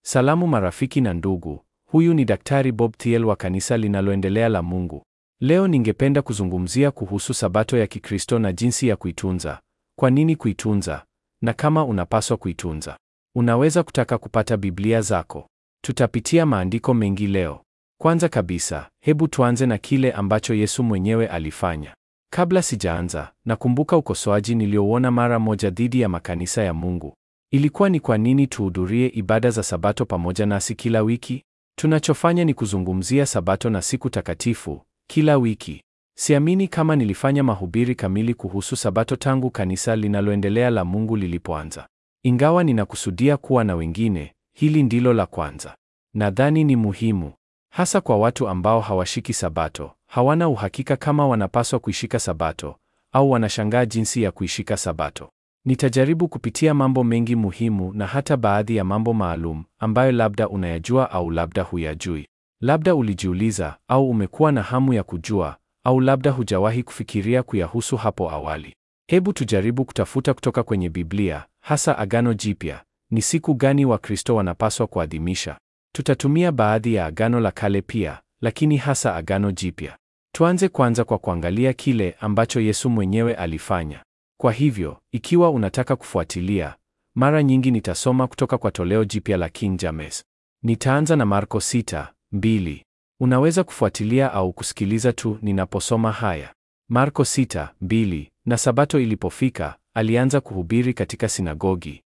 Salamu marafiki na ndugu, huyu ni Daktari Bob Thiel wa kanisa linaloendelea la Mungu. Leo ningependa kuzungumzia kuhusu Sabato ya Kikristo na jinsi ya kuitunza, kwa nini kuitunza, na kama unapaswa kuitunza. Unaweza kutaka kupata Biblia zako. Tutapitia maandiko mengi leo. Kwanza kabisa, hebu tuanze na kile ambacho Yesu mwenyewe alifanya. Kabla sijaanza, nakumbuka ukosoaji niliouona mara moja dhidi ya makanisa ya Mungu. Ilikuwa ni kwa nini tuhudhurie ibada za Sabato pamoja nasi kila wiki? Tunachofanya ni kuzungumzia Sabato na siku takatifu kila wiki. Siamini kama nilifanya mahubiri kamili kuhusu Sabato tangu kanisa linaloendelea la Mungu lilipoanza. Ingawa ninakusudia kuwa na wengine, hili ndilo la kwanza. Nadhani ni muhimu, hasa kwa watu ambao hawashiki Sabato, hawana uhakika kama wanapaswa kuishika Sabato au wanashangaa jinsi ya kuishika Sabato. Nitajaribu kupitia mambo mengi muhimu na hata baadhi ya mambo maalum ambayo labda unayajua au labda huyajui. Labda ulijiuliza au umekuwa na hamu ya kujua au labda hujawahi kufikiria kuyahusu hapo awali. Hebu tujaribu kutafuta kutoka kwenye Biblia, hasa Agano Jipya, ni siku gani Wakristo wanapaswa kuadhimisha. Tutatumia baadhi ya Agano la Kale pia, lakini hasa Agano Jipya. Tuanze kwanza kwa kuangalia kile ambacho Yesu mwenyewe alifanya. Kwa hivyo, ikiwa unataka kufuatilia, mara nyingi nitasoma kutoka kwa toleo jipya la King James. Nitaanza na Marko 6:2. Unaweza kufuatilia au kusikiliza tu ninaposoma haya. Marko 6:2, na Sabato ilipofika, alianza kuhubiri katika sinagogi.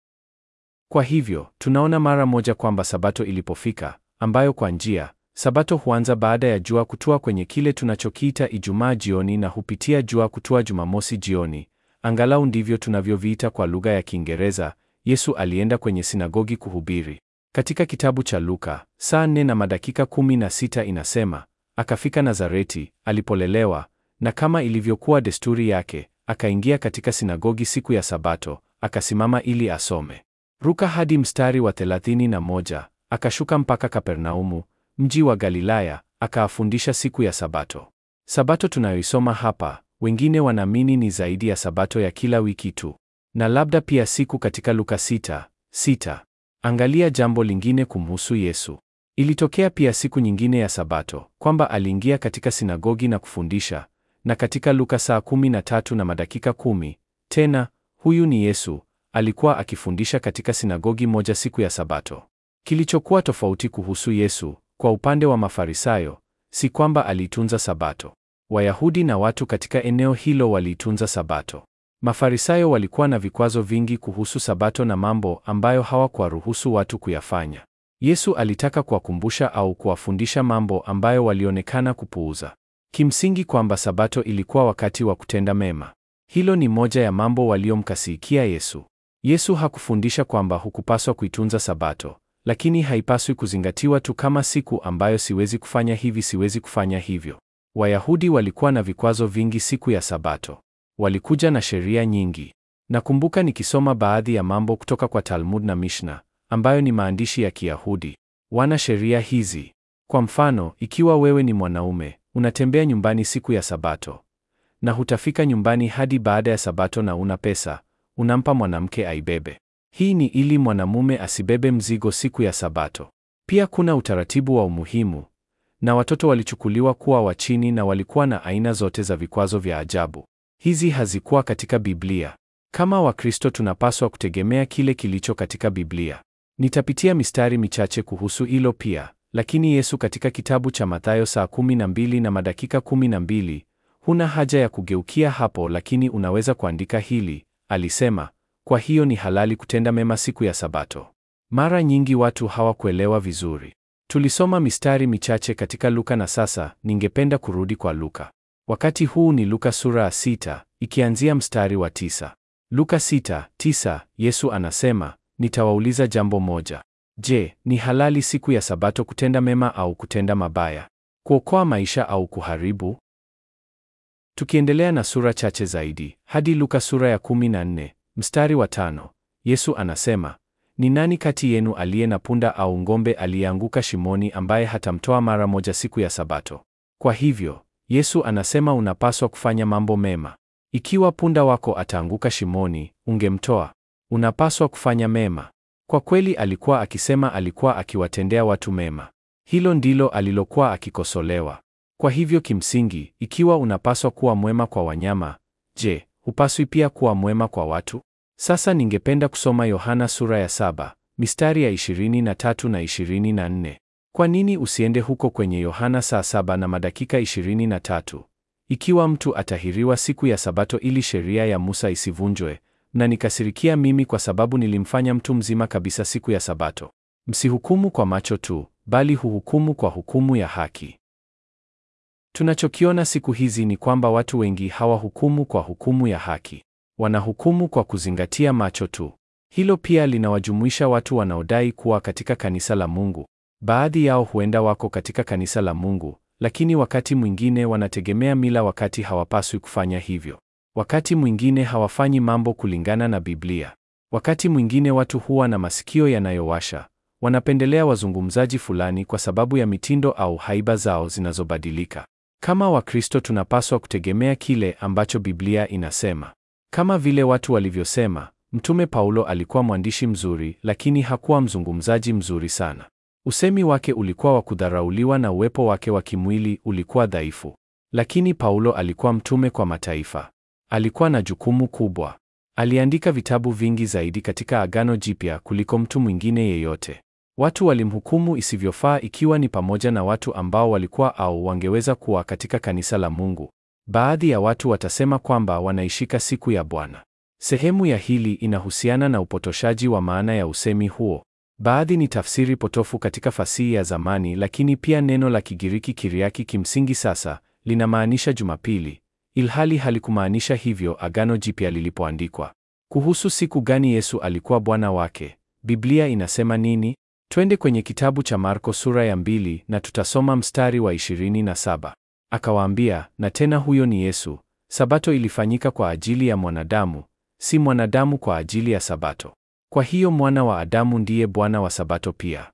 Kwa hivyo, tunaona mara moja kwamba Sabato ilipofika, ambayo kwa njia, Sabato huanza baada ya jua kutua kwenye kile tunachokiita Ijumaa jioni na hupitia jua kutua Jumamosi jioni. Angalau ndivyo tunavyoviita kwa lugha ya Kiingereza. Yesu alienda kwenye sinagogi kuhubiri. Katika kitabu cha Luka, saa nne na madakika kumi na sita inasema, akafika Nazareti alipolelewa, na kama ilivyokuwa desturi yake, akaingia katika sinagogi siku ya Sabato, akasimama ili asome. Ruka hadi mstari wa thelathini na moja, akashuka mpaka Kapernaumu, mji wa Galilaya, akaafundisha siku ya Sabato. Sabato tunayoisoma hapa, wengine wanaamini ni zaidi ya Sabato ya kila wiki tu, na labda pia siku katika Luka sita, sita. Angalia jambo lingine kumhusu Yesu. Ilitokea pia siku nyingine ya Sabato kwamba aliingia katika sinagogi na kufundisha, na katika Luka saa kumi na tatu na madakika kumi, tena huyu ni Yesu alikuwa akifundisha katika sinagogi moja siku ya Sabato. Kilichokuwa tofauti kuhusu Yesu kwa upande wa Mafarisayo si kwamba aliitunza Sabato. Wayahudi na watu katika eneo hilo waliitunza Sabato. Mafarisayo walikuwa na vikwazo vingi kuhusu Sabato na mambo ambayo hawakuwaruhusu watu kuyafanya. Yesu alitaka kuwakumbusha au kuwafundisha mambo ambayo walionekana kupuuza. Kimsingi kwamba Sabato ilikuwa wakati wa kutenda mema. Hilo ni moja ya mambo waliomkasirikia Yesu. Yesu hakufundisha kwamba hukupaswa kuitunza Sabato, lakini haipaswi kuzingatiwa tu kama siku ambayo siwezi kufanya hivi, siwezi kufanya hivyo. Wayahudi walikuwa na vikwazo vingi siku ya Sabato. Walikuja na sheria nyingi. Nakumbuka nikisoma baadhi ya mambo kutoka kwa Talmud na Mishna, ambayo ni maandishi ya Kiyahudi. Wana sheria hizi. Kwa mfano, ikiwa wewe ni mwanaume, unatembea nyumbani siku ya Sabato na hutafika nyumbani hadi baada ya Sabato na una pesa, unampa mwanamke aibebe. Hii ni ili mwanamume asibebe mzigo siku ya Sabato. Pia kuna utaratibu wa umuhimu, na watoto walichukuliwa kuwa wa chini na walikuwa na aina zote za vikwazo vya ajabu. Hizi hazikuwa katika Biblia. Kama Wakristo tunapaswa kutegemea kile kilicho katika Biblia. Nitapitia mistari michache kuhusu hilo pia, lakini Yesu katika kitabu cha Mathayo saa kumi na mbili na madakika kumi na mbili, huna haja ya kugeukia hapo, lakini unaweza kuandika hili. Alisema, kwa hiyo ni halali kutenda mema siku ya Sabato. Mara nyingi watu hawakuelewa vizuri. Tulisoma mistari michache katika Luka na sasa ningependa kurudi kwa Luka. Wakati huu ni Luka sura ya sita, ikianzia mstari wa tisa. Luka sita, tisa, Yesu anasema, nitawauliza jambo moja. Je, ni halali siku ya Sabato kutenda mema au kutenda mabaya? Kuokoa maisha au kuharibu? Tukiendelea na sura chache zaidi, hadi Luka sura ya 14, mstari wa tano, Yesu anasema, ni nani kati yenu aliye na punda au ng'ombe aliyeanguka shimoni ambaye hatamtoa mara moja siku ya Sabato? Kwa hivyo, Yesu anasema unapaswa kufanya mambo mema. Ikiwa punda wako ataanguka shimoni, ungemtoa. Unapaswa kufanya mema. Kwa kweli alikuwa akisema alikuwa akiwatendea watu mema. Hilo ndilo alilokuwa akikosolewa. Kwa hivyo kimsingi, ikiwa unapaswa kuwa mwema kwa wanyama, je, hupaswi pia kuwa mwema kwa watu? Sasa ningependa kusoma Yohana sura ya saba, mistari ya 23 na 24. Kwa nini usiende huko kwenye Yohana saa saba na madakika 23? Ikiwa mtu atahiriwa siku ya Sabato ili sheria ya Musa isivunjwe, mnanikasirikia mimi kwa sababu nilimfanya mtu mzima kabisa siku ya Sabato. Msihukumu kwa macho tu, bali huhukumu kwa hukumu ya haki. Tunachokiona siku hizi ni kwamba watu wengi hawahukumu kwa hukumu ya haki. Wanahukumu kwa kuzingatia macho tu. Hilo pia linawajumuisha watu wanaodai kuwa katika kanisa la Mungu. Baadhi yao huenda wako katika kanisa la Mungu, lakini wakati mwingine wanategemea mila wakati hawapaswi kufanya hivyo. Wakati mwingine hawafanyi mambo kulingana na Biblia. Wakati mwingine watu huwa na masikio yanayowasha. Wanapendelea wazungumzaji fulani kwa sababu ya mitindo au haiba zao zinazobadilika. Kama Wakristo tunapaswa kutegemea kile ambacho Biblia inasema. Kama vile watu walivyosema, Mtume Paulo alikuwa mwandishi mzuri, lakini hakuwa mzungumzaji mzuri sana. Usemi wake ulikuwa wa kudharauliwa na uwepo wake wa kimwili ulikuwa dhaifu. Lakini Paulo alikuwa mtume kwa mataifa. Alikuwa na jukumu kubwa. Aliandika vitabu vingi zaidi katika Agano Jipya kuliko mtu mwingine yeyote. Watu walimhukumu isivyofaa ikiwa ni pamoja na watu ambao walikuwa au wangeweza kuwa katika kanisa la Mungu. Baadhi ya watu watasema kwamba wanaishika siku ya Bwana. Sehemu ya hili inahusiana na upotoshaji wa maana ya usemi huo. Baadhi ni tafsiri potofu katika fasihi ya zamani, lakini pia neno la Kigiriki Kiriaki kimsingi sasa linamaanisha Jumapili, ilhali halikumaanisha hivyo Agano Jipya lilipoandikwa. Kuhusu siku gani Yesu alikuwa Bwana wake, Biblia inasema nini? Twende kwenye kitabu cha Marko sura ya mbili na tutasoma mstari wa 27. Akawaambia, na tena huyo ni Yesu, Sabato ilifanyika kwa ajili ya mwanadamu, si mwanadamu kwa ajili ya Sabato. Kwa hiyo mwana wa Adamu ndiye Bwana wa Sabato pia.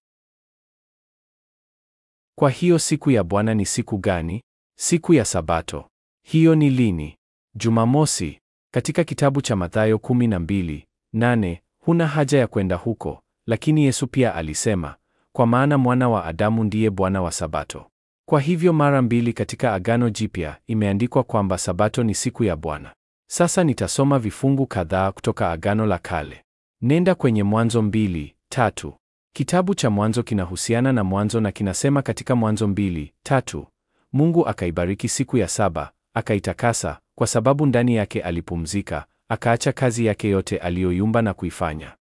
Kwa hiyo siku ya Bwana ni siku gani? Siku ya Sabato. Hiyo ni lini? Jumamosi. Katika kitabu cha Mathayo 12:8, huna haja ya kwenda huko, lakini Yesu pia alisema, kwa maana mwana wa Adamu ndiye Bwana wa Sabato. Kwa hivyo mara mbili katika Agano Jipya imeandikwa kwamba Sabato ni siku ya Bwana. Sasa nitasoma vifungu kadhaa kutoka Agano la Kale. Nenda kwenye Mwanzo mbili tatu. Kitabu cha Mwanzo kinahusiana na mwanzo na kinasema katika Mwanzo mbili tatu, Mungu akaibariki siku ya saba, akaitakasa, kwa sababu ndani yake alipumzika, akaacha kazi yake yote aliyoiumba na kuifanya.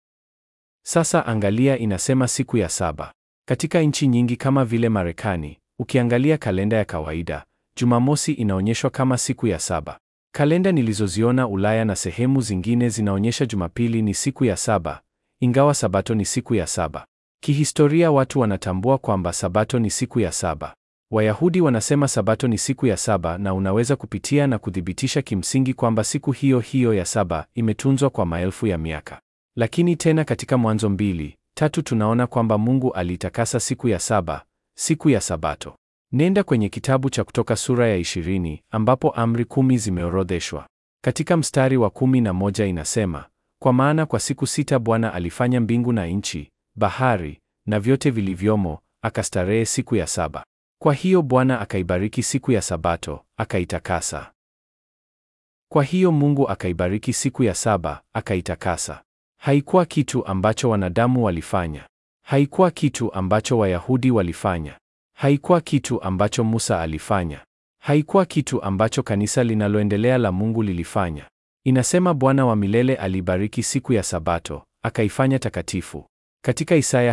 Sasa angalia, inasema siku ya saba. Katika nchi nyingi kama vile Marekani, ukiangalia kalenda ya kawaida, Jumamosi inaonyeshwa kama siku ya saba. Kalenda nilizoziona Ulaya na sehemu zingine zinaonyesha Jumapili ni siku ya saba, ingawa Sabato ni siku ya saba. Kihistoria watu wanatambua kwamba Sabato ni siku ya saba. Wayahudi wanasema Sabato ni siku ya saba na unaweza kupitia na kuthibitisha kimsingi kwamba siku hiyo hiyo ya saba imetunzwa kwa maelfu ya miaka. Lakini tena katika Mwanzo mbili tatu tunaona kwamba Mungu aliitakasa siku ya saba, siku ya Sabato. Nenda kwenye kitabu cha Kutoka sura ya ishirini ambapo amri kumi zimeorodheshwa. Katika mstari wa kumi na moja inasema, kwa maana kwa siku sita Bwana alifanya mbingu na nchi, bahari na vyote vilivyomo, akastarehe siku ya saba. Kwa hiyo Bwana akaibariki siku ya Sabato, akaitakasa. Kwa hiyo Mungu akaibariki siku ya saba, akaitakasa. Haikuwa kitu ambacho wanadamu walifanya. Haikuwa kitu ambacho Wayahudi walifanya. Haikuwa kitu ambacho Musa alifanya. Haikuwa kitu ambacho kanisa linaloendelea la Mungu lilifanya. Inasema Bwana wa milele alibariki siku ya Sabato, akaifanya takatifu. Katika Isaya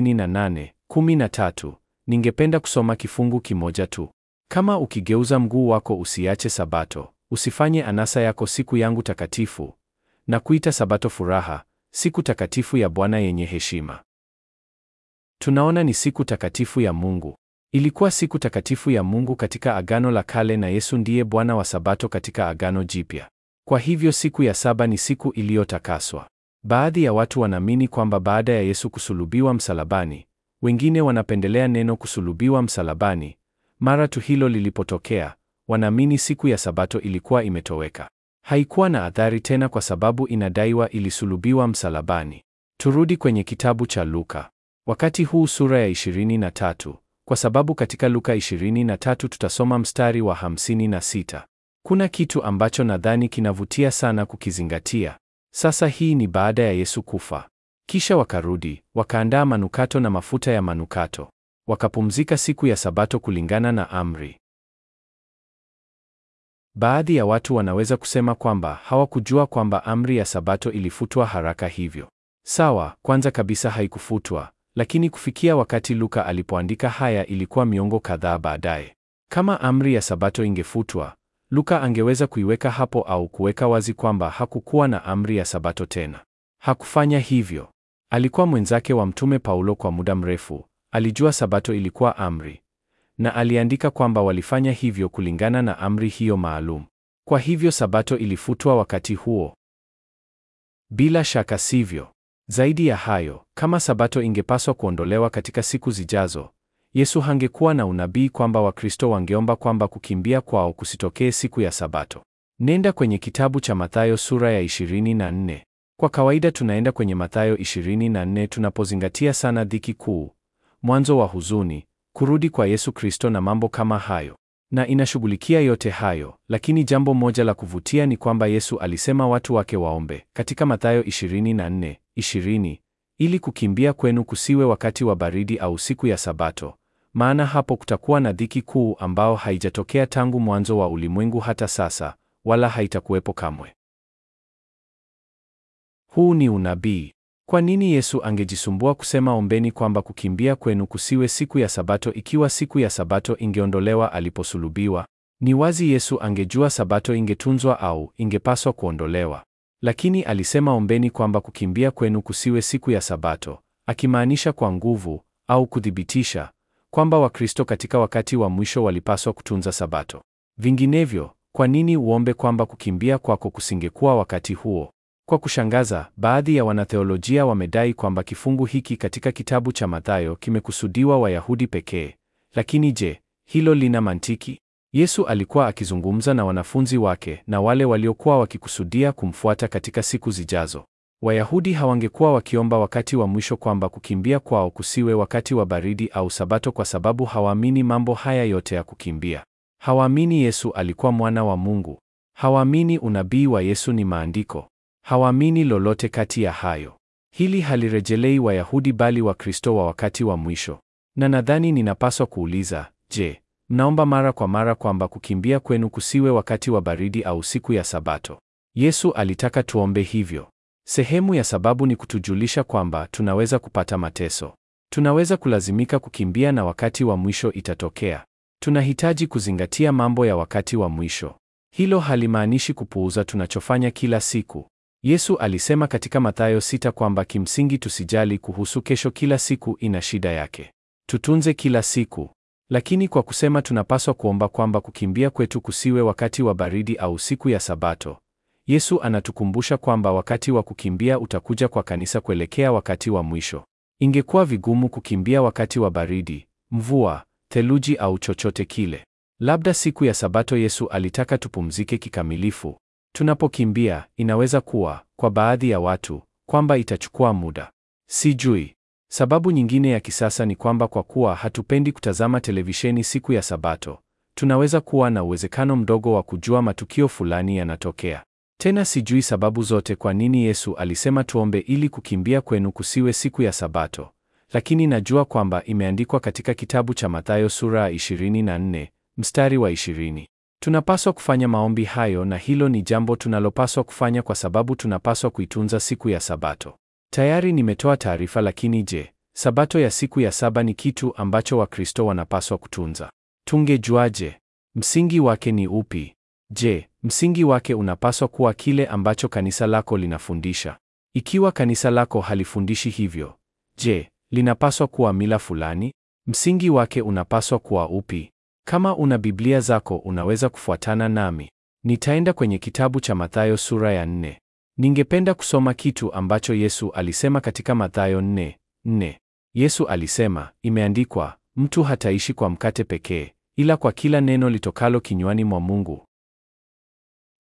58:13, ningependa kusoma kifungu kimoja tu. Kama ukigeuza mguu wako usiache Sabato, usifanye anasa yako siku yangu takatifu, na kuita Sabato furaha, siku takatifu ya Bwana yenye heshima. Tunaona ni siku takatifu ya Mungu. Ilikuwa siku takatifu ya Mungu katika Agano la Kale na Yesu ndiye Bwana wa Sabato katika Agano Jipya. Kwa hivyo siku ya saba ni siku iliyotakaswa. Baadhi ya watu wanaamini kwamba baada ya Yesu kusulubiwa msalabani, wengine wanapendelea neno kusulubiwa msalabani, mara tu hilo lilipotokea, wanaamini siku ya Sabato ilikuwa imetoweka. Haikuwa na athari tena kwa sababu inadaiwa ilisulubiwa msalabani. Turudi kwenye kitabu cha Luka. Wakati huu sura ya 23, kwa sababu katika Luka 23 tutasoma mstari wa 56. Kuna kitu ambacho nadhani kinavutia sana kukizingatia. Sasa hii ni baada ya Yesu kufa. Kisha wakarudi, wakaandaa manukato na mafuta ya manukato. Wakapumzika siku ya Sabato kulingana na amri. Baadhi ya watu wanaweza kusema kwamba hawakujua kwamba amri ya Sabato ilifutwa haraka hivyo. Sawa, kwanza kabisa haikufutwa, lakini kufikia wakati Luka alipoandika haya ilikuwa miongo kadhaa baadaye. Kama amri ya Sabato ingefutwa, Luka angeweza kuiweka hapo au kuweka wazi kwamba hakukuwa na amri ya Sabato tena. Hakufanya hivyo. Alikuwa mwenzake wa Mtume Paulo kwa muda mrefu, alijua Sabato ilikuwa amri, na aliandika kwamba walifanya hivyo kulingana na amri hiyo maalum. Kwa hivyo Sabato ilifutwa wakati huo. Bila shaka sivyo. Zaidi ya hayo, kama Sabato ingepaswa kuondolewa katika siku zijazo, Yesu hangekuwa na unabii kwamba Wakristo wangeomba kwamba kukimbia kwao kusitokee siku ya Sabato. Nenda kwenye kitabu cha Mathayo sura ya 24. Kwa kawaida tunaenda kwenye Mathayo 24 tunapozingatia sana dhiki kuu, mwanzo wa huzuni, kurudi kwa Yesu Kristo na mambo kama hayo. Na inashughulikia yote hayo, lakini jambo moja la kuvutia ni kwamba Yesu alisema watu wake waombe katika Mathayo 24 20, ili kukimbia kwenu kusiwe wakati wa baridi au siku ya Sabato, maana hapo kutakuwa na dhiki kuu ambao haijatokea tangu mwanzo wa ulimwengu hata sasa, wala haitakuwepo kamwe. Huu ni unabii. Kwa nini Yesu angejisumbua kusema ombeni kwamba kukimbia kwenu kusiwe siku ya Sabato ikiwa siku ya Sabato ingeondolewa aliposulubiwa? Ni wazi Yesu angejua Sabato ingetunzwa au ingepaswa kuondolewa. Lakini alisema ombeni kwamba kukimbia kwenu kusiwe siku ya Sabato, akimaanisha kwa nguvu au kuthibitisha kwamba Wakristo katika wakati wa mwisho walipaswa kutunza Sabato. Vinginevyo, kwa nini uombe kwamba kukimbia kwako kusingekuwa wakati huo? Kwa kushangaza, baadhi ya wanatheolojia wamedai kwamba kifungu hiki katika kitabu cha Mathayo kimekusudiwa Wayahudi pekee. Lakini je, hilo lina mantiki? Yesu alikuwa akizungumza na wanafunzi wake na wale waliokuwa wakikusudia kumfuata katika siku zijazo. Wayahudi hawangekuwa wakiomba wakati wa mwisho kwamba kukimbia kwao kusiwe wakati wa baridi au Sabato kwa sababu hawaamini mambo haya yote ya kukimbia. Hawaamini Yesu alikuwa mwana wa Mungu. Hawaamini unabii wa Yesu ni maandiko. Hawaamini lolote kati ya hayo. Hili halirejelei Wayahudi bali Wakristo wa wakati wa mwisho. Na nadhani ninapaswa kuuliza, je, mnaomba mara kwa mara kwamba kukimbia kwenu kusiwe wakati wa baridi au siku ya Sabato? Yesu alitaka tuombe hivyo. Sehemu ya sababu ni kutujulisha kwamba tunaweza kupata mateso. Tunaweza kulazimika kukimbia na wakati wa mwisho itatokea. Tunahitaji kuzingatia mambo ya wakati wa mwisho. Hilo halimaanishi kupuuza tunachofanya kila siku. Yesu alisema katika Mathayo sita kwamba kimsingi tusijali kuhusu kesho, kila siku ina shida yake. Tutunze kila siku. Lakini kwa kusema tunapaswa kuomba kwamba kukimbia kwetu kusiwe wakati wa baridi au siku ya Sabato, Yesu anatukumbusha kwamba wakati wa kukimbia utakuja kwa kanisa kuelekea wakati wa mwisho. Ingekuwa vigumu kukimbia wakati wa baridi, mvua, theluji au chochote kile. Labda siku ya Sabato Yesu alitaka tupumzike kikamilifu. Tunapokimbia, inaweza kuwa kwa baadhi ya watu kwamba itachukua muda. Sijui. Sababu nyingine ya kisasa ni kwamba kwa kuwa hatupendi kutazama televisheni siku ya Sabato, tunaweza kuwa na uwezekano mdogo wa kujua matukio fulani yanatokea. Tena sijui sababu zote kwa nini Yesu alisema tuombe ili kukimbia kwenu kusiwe siku ya Sabato, lakini najua kwamba imeandikwa katika kitabu cha Mathayo sura ya 24 mstari wa 20. Tunapaswa kufanya maombi hayo na hilo ni jambo tunalopaswa kufanya kwa sababu tunapaswa kuitunza siku ya Sabato. Tayari nimetoa taarifa, lakini je, Sabato ya siku ya saba ni kitu ambacho Wakristo wanapaswa kutunza? Tungejuaje? Msingi wake ni upi? Je, msingi wake unapaswa kuwa kile ambacho kanisa lako linafundisha? Ikiwa kanisa lako halifundishi hivyo, je, linapaswa kuwa mila fulani? Msingi wake unapaswa kuwa upi? Kama una Biblia zako unaweza kufuatana nami. Nitaenda kwenye kitabu cha Mathayo sura ya nne. Ningependa kusoma kitu ambacho Yesu alisema katika Mathayo nne nne. Yesu alisema, imeandikwa, mtu hataishi kwa mkate pekee, ila kwa kila neno litokalo kinywani mwa Mungu.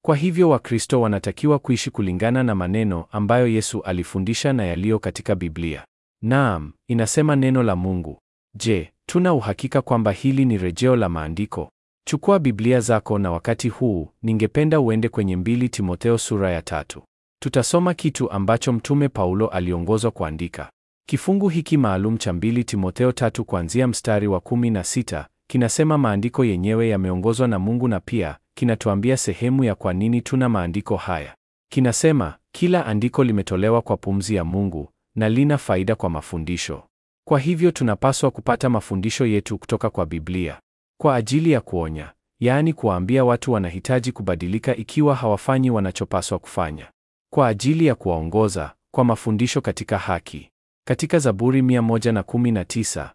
Kwa hivyo Wakristo wanatakiwa kuishi kulingana na maneno ambayo Yesu alifundisha na yaliyo katika Biblia. Naam, inasema neno la Mungu. Je, tuna uhakika kwamba hili ni rejeo la maandiko? Chukua Biblia zako na wakati huu ningependa uende kwenye mbili Timotheo sura ya tatu. Tutasoma kitu ambacho Mtume Paulo aliongozwa kuandika. Kifungu hiki maalum cha mbili Timotheo tatu kuanzia mstari wa kumi na sita kinasema maandiko yenyewe yameongozwa na Mungu na pia kinatuambia sehemu ya kwa nini tuna maandiko haya. Kinasema kila andiko limetolewa kwa pumzi ya Mungu na lina faida kwa mafundisho. Kwa hivyo tunapaswa kupata mafundisho yetu kutoka kwa Biblia kwa ajili ya kuonya, yaani kuwaambia watu wanahitaji kubadilika ikiwa hawafanyi wanachopaswa kufanya, kwa ajili ya kuwaongoza kwa mafundisho katika haki. Katika Zaburi 119,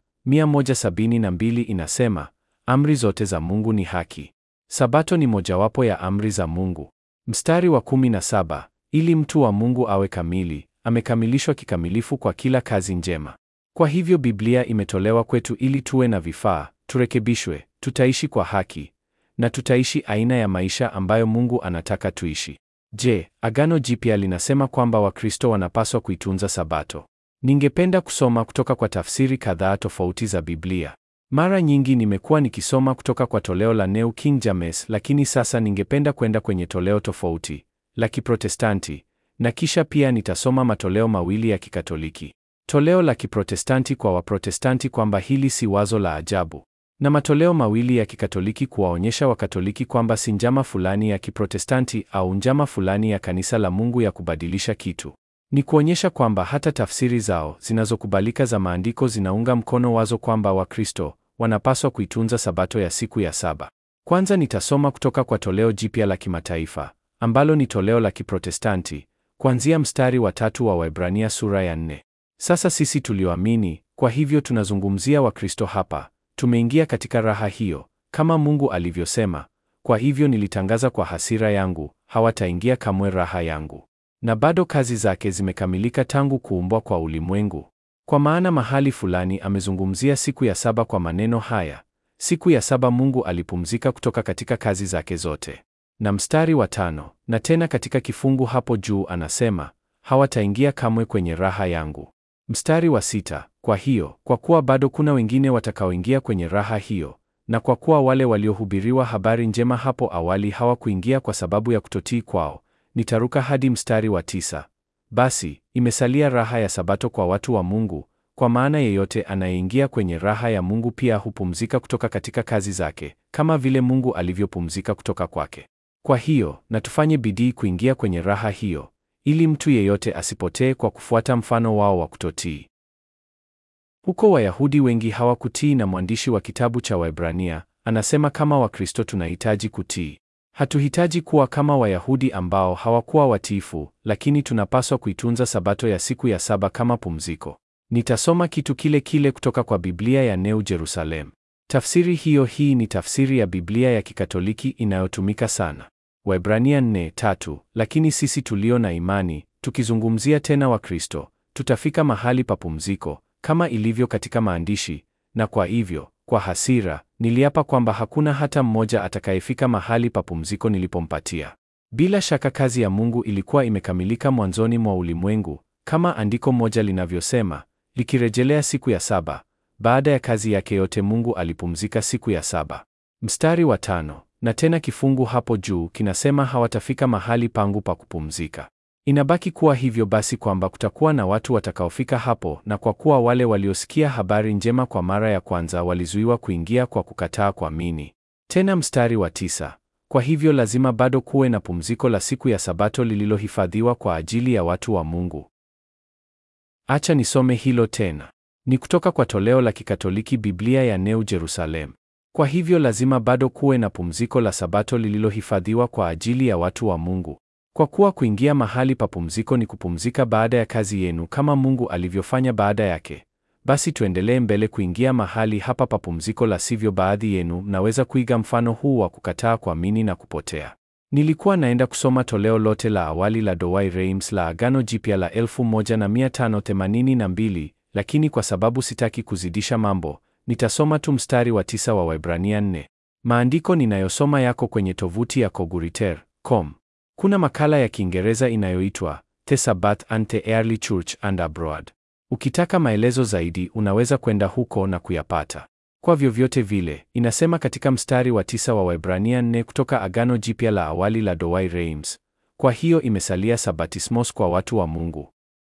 172 inasema, amri zote za Mungu ni haki. Sabato ni mojawapo ya amri za Mungu. Mstari wa 17, ili mtu wa Mungu awe kamili, amekamilishwa kikamilifu kwa kila kazi njema. Kwa hivyo Biblia imetolewa kwetu ili tuwe na vifaa, turekebishwe, tutaishi kwa haki na tutaishi aina ya maisha ambayo Mungu anataka tuishi. Je, Agano Jipya linasema kwamba Wakristo wanapaswa kuitunza Sabato? Ningependa kusoma kutoka kwa tafsiri kadhaa tofauti za Biblia. Mara nyingi nimekuwa nikisoma kutoka kwa toleo la New King James, lakini sasa ningependa kwenda kwenye toleo tofauti la Kiprotestanti na kisha pia nitasoma matoleo mawili ya Kikatoliki. Toleo la Kiprotestanti kwa Waprotestanti kwamba hili si wazo la ajabu, na matoleo mawili ya Kikatoliki kuwaonyesha Wakatoliki kwamba si njama fulani ya Kiprotestanti au njama fulani ya kanisa la Mungu ya kubadilisha kitu. Ni kuonyesha kwamba hata tafsiri zao zinazokubalika za maandiko zinaunga mkono wazo kwamba Wakristo wanapaswa kuitunza Sabato ya siku ya saba. Kwanza nitasoma kutoka kwa toleo jipya la kimataifa ambalo ni toleo la Kiprotestanti kuanzia mstari wa tatu wa Waebrania sura ya nne. Sasa sisi tulioamini, kwa hivyo tunazungumzia Wakristo hapa, tumeingia katika raha hiyo, kama Mungu alivyosema, kwa hivyo nilitangaza kwa hasira yangu, hawataingia kamwe raha yangu. Na bado kazi zake zimekamilika tangu kuumbwa kwa ulimwengu. Kwa maana mahali fulani amezungumzia siku ya saba kwa maneno haya, siku ya saba Mungu alipumzika kutoka katika kazi zake zote. Na mstari wa tano, na tena katika kifungu hapo juu anasema, hawataingia kamwe kwenye raha yangu. Mstari wa sita, kwa hiyo, kwa kuwa bado kuna wengine watakaoingia kwenye raha hiyo, na kwa kuwa wale waliohubiriwa habari njema hapo awali hawakuingia kwa sababu ya kutotii kwao, nitaruka hadi mstari wa tisa. Basi, imesalia raha ya Sabato kwa watu wa Mungu, kwa maana yeyote anayeingia kwenye raha ya Mungu pia hupumzika kutoka katika kazi zake, kama vile Mungu alivyopumzika kutoka kwake. Kwa hiyo, na tufanye bidii kuingia kwenye raha hiyo, ili mtu yeyote asipotee kwa kufuata mfano wao wa kutotii. Huko Wayahudi wengi hawakutii na mwandishi wa kitabu cha Waebrania anasema kama Wakristo tunahitaji kutii. Hatuhitaji kuwa kama Wayahudi ambao hawakuwa watiifu, lakini tunapaswa kuitunza Sabato ya siku ya saba kama pumziko. Nitasoma kitu kile kile kutoka kwa Biblia ya New Jerusalem. Tafsiri hiyo hii ni tafsiri ya Biblia ya Kikatoliki inayotumika sana. Waebrania 4:3, lakini sisi tulio na imani, tukizungumzia tena Wakristo, tutafika mahali pa pumziko kama ilivyo katika maandishi, na kwa hivyo, kwa hasira, niliapa kwamba hakuna hata mmoja atakayefika mahali pa pumziko nilipompatia. Bila shaka kazi ya Mungu ilikuwa imekamilika mwanzoni mwa ulimwengu, kama andiko moja linavyosema, likirejelea siku ya saba. Baada ya kazi yake yote Mungu alipumzika siku ya saba. Mstari wa tano, na tena kifungu hapo juu kinasema hawatafika mahali pangu pa kupumzika. Inabaki kuwa hivyo basi kwamba kutakuwa na watu watakaofika hapo, na kwa kuwa wale waliosikia habari njema kwa mara ya kwanza walizuiwa kuingia kwa kukataa kuamini. Tena mstari wa tisa, kwa hivyo lazima bado kuwe na pumziko la siku ya Sabato lililohifadhiwa kwa ajili ya watu wa Mungu. Acha nisome hilo tena. Ni kutoka kwa toleo la Kikatoliki Biblia ya New Jerusalem. Kwa hivyo lazima bado kuwe na pumziko la Sabato lililohifadhiwa kwa ajili ya watu wa Mungu. Kwa kuwa kuingia mahali pa pumziko ni kupumzika baada ya kazi yenu kama Mungu alivyofanya baada yake. Basi tuendelee mbele kuingia mahali hapa pa pumziko, la sivyo baadhi yenu mnaweza kuiga mfano huu wa kukataa kuamini na kupotea. Nilikuwa naenda kusoma toleo lote la awali la Douay Rheims la Agano Jipya la 1582 lakini kwa sababu sitaki kuzidisha mambo, nitasoma tu mstari wa tisa wa Waebrania 4. Maandiko ninayosoma yako kwenye tovuti ya Koguriter.com. Kuna makala ya Kiingereza inayoitwa The Sabbath and the Early Church and Abroad. Ukitaka maelezo zaidi, unaweza kwenda huko na kuyapata. Kwa vyovyote vile, inasema katika mstari wa tisa wa Waebrania 4 kutoka Agano Jipya la awali la Douay Rheims, kwa hiyo imesalia sabatismos kwa watu wa Mungu.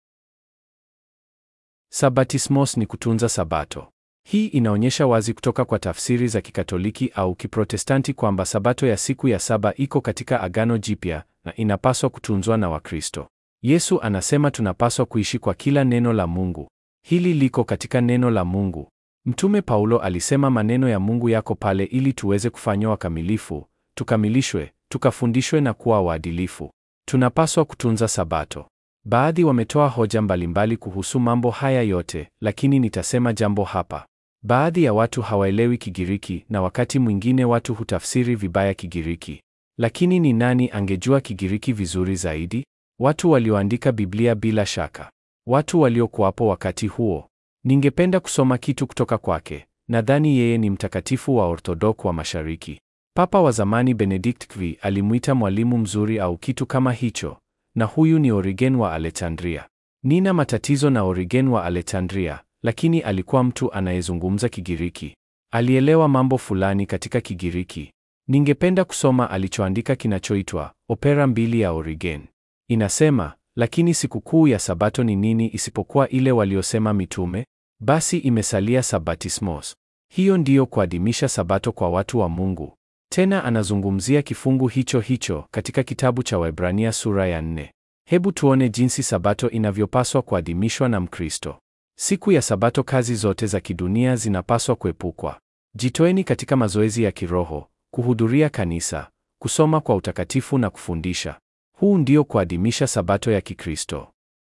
Sabatismos ni kutunza Sabato. Hii inaonyesha wazi kutoka kwa tafsiri za Kikatoliki au Kiprotestanti kwamba Sabato ya siku ya saba iko katika Agano Jipya na inapaswa kutunzwa na Wakristo. Yesu anasema tunapaswa kuishi kwa kila neno la Mungu. Hili liko katika neno la Mungu. Mtume Paulo alisema maneno ya Mungu yako pale ili tuweze kufanywa wakamilifu, tukamilishwe, tukafundishwe na kuwa waadilifu. Tunapaswa kutunza Sabato. Baadhi wametoa hoja mbalimbali kuhusu mambo haya yote, lakini nitasema jambo hapa. Baadhi ya watu hawaelewi Kigiriki na wakati mwingine watu hutafsiri vibaya Kigiriki. Lakini ni nani angejua Kigiriki vizuri zaidi? Watu walioandika Biblia bila shaka. Watu waliokuwapo wakati huo. Ningependa kusoma kitu kutoka kwake. Nadhani yeye ni mtakatifu wa Orthodok wa Mashariki. Papa wa zamani Benedict XVI alimwita mwalimu mzuri au kitu kama hicho, na huyu ni Origen wa Alexandria. Nina matatizo na Origen wa Alexandria, lakini alikuwa mtu anayezungumza Kigiriki. Alielewa mambo fulani katika Kigiriki. Ningependa kusoma alichoandika kinachoitwa Opera mbili ya Origen. Inasema, lakini sikukuu ya Sabato ni nini isipokuwa ile waliosema mitume? Basi imesalia Sabatismos. Hiyo ndiyo kuadhimisha Sabato kwa watu wa Mungu. Tena anazungumzia kifungu hicho hicho katika kitabu cha Waebrania sura ya nne. Hebu tuone jinsi Sabato inavyopaswa kuadhimishwa na Mkristo. Siku ya Sabato kazi zote za kidunia zinapaswa kuepukwa. Jitoeni katika mazoezi ya kiroho, kuhudhuria kanisa, kusoma kwa utakatifu na kufundisha. Huu ndio kuadhimisha Sabato ya Kikristo.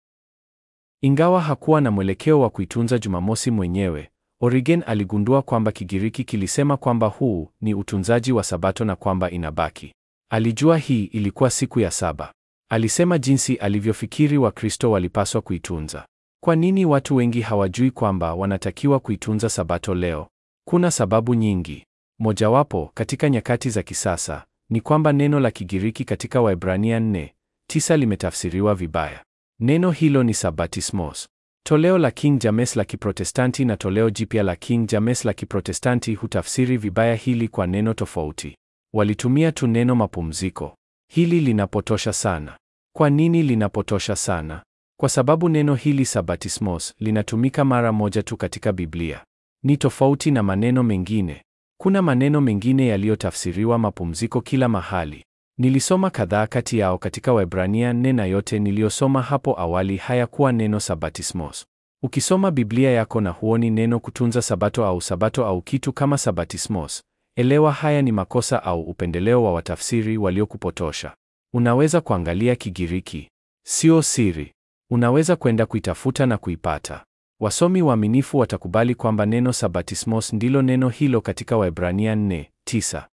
Ingawa hakuwa na mwelekeo wa kuitunza Jumamosi mwenyewe, Origen aligundua kwamba Kigiriki kilisema kwamba huu ni utunzaji wa Sabato na kwamba inabaki. Alijua hii ilikuwa siku ya saba. Alisema jinsi alivyofikiri Wakristo walipaswa kuitunza. Kwa nini watu wengi hawajui kwamba wanatakiwa kuitunza Sabato leo? Kuna sababu nyingi. Mojawapo, katika nyakati za kisasa, ni kwamba neno la Kigiriki katika Waebrania 4:9 limetafsiriwa vibaya. Neno hilo ni sabatismos. Toleo la King James la Kiprotestanti na toleo jipya la King James la Kiprotestanti hutafsiri vibaya hili kwa neno tofauti. Walitumia tu neno mapumziko. Hili linapotosha sana. Kwa nini linapotosha sana? Kwa sababu neno hili sabatismos linatumika mara moja tu katika Biblia. Ni tofauti na maneno mengine. Kuna maneno mengine yaliyotafsiriwa mapumziko kila mahali. Nilisoma kadhaa kati yao katika Waebrania 4 na yote niliyosoma hapo awali hayakuwa neno sabatismos. Ukisoma Biblia yako na huoni neno kutunza Sabato au Sabato au kitu kama sabatismos, elewa haya ni makosa au upendeleo wa watafsiri waliokupotosha. Unaweza kuangalia Kigiriki. Sio siri. Unaweza kwenda kuitafuta na kuipata. Wasomi waaminifu watakubali kwamba neno sabatismos ndilo neno hilo katika Waebrania 4:9.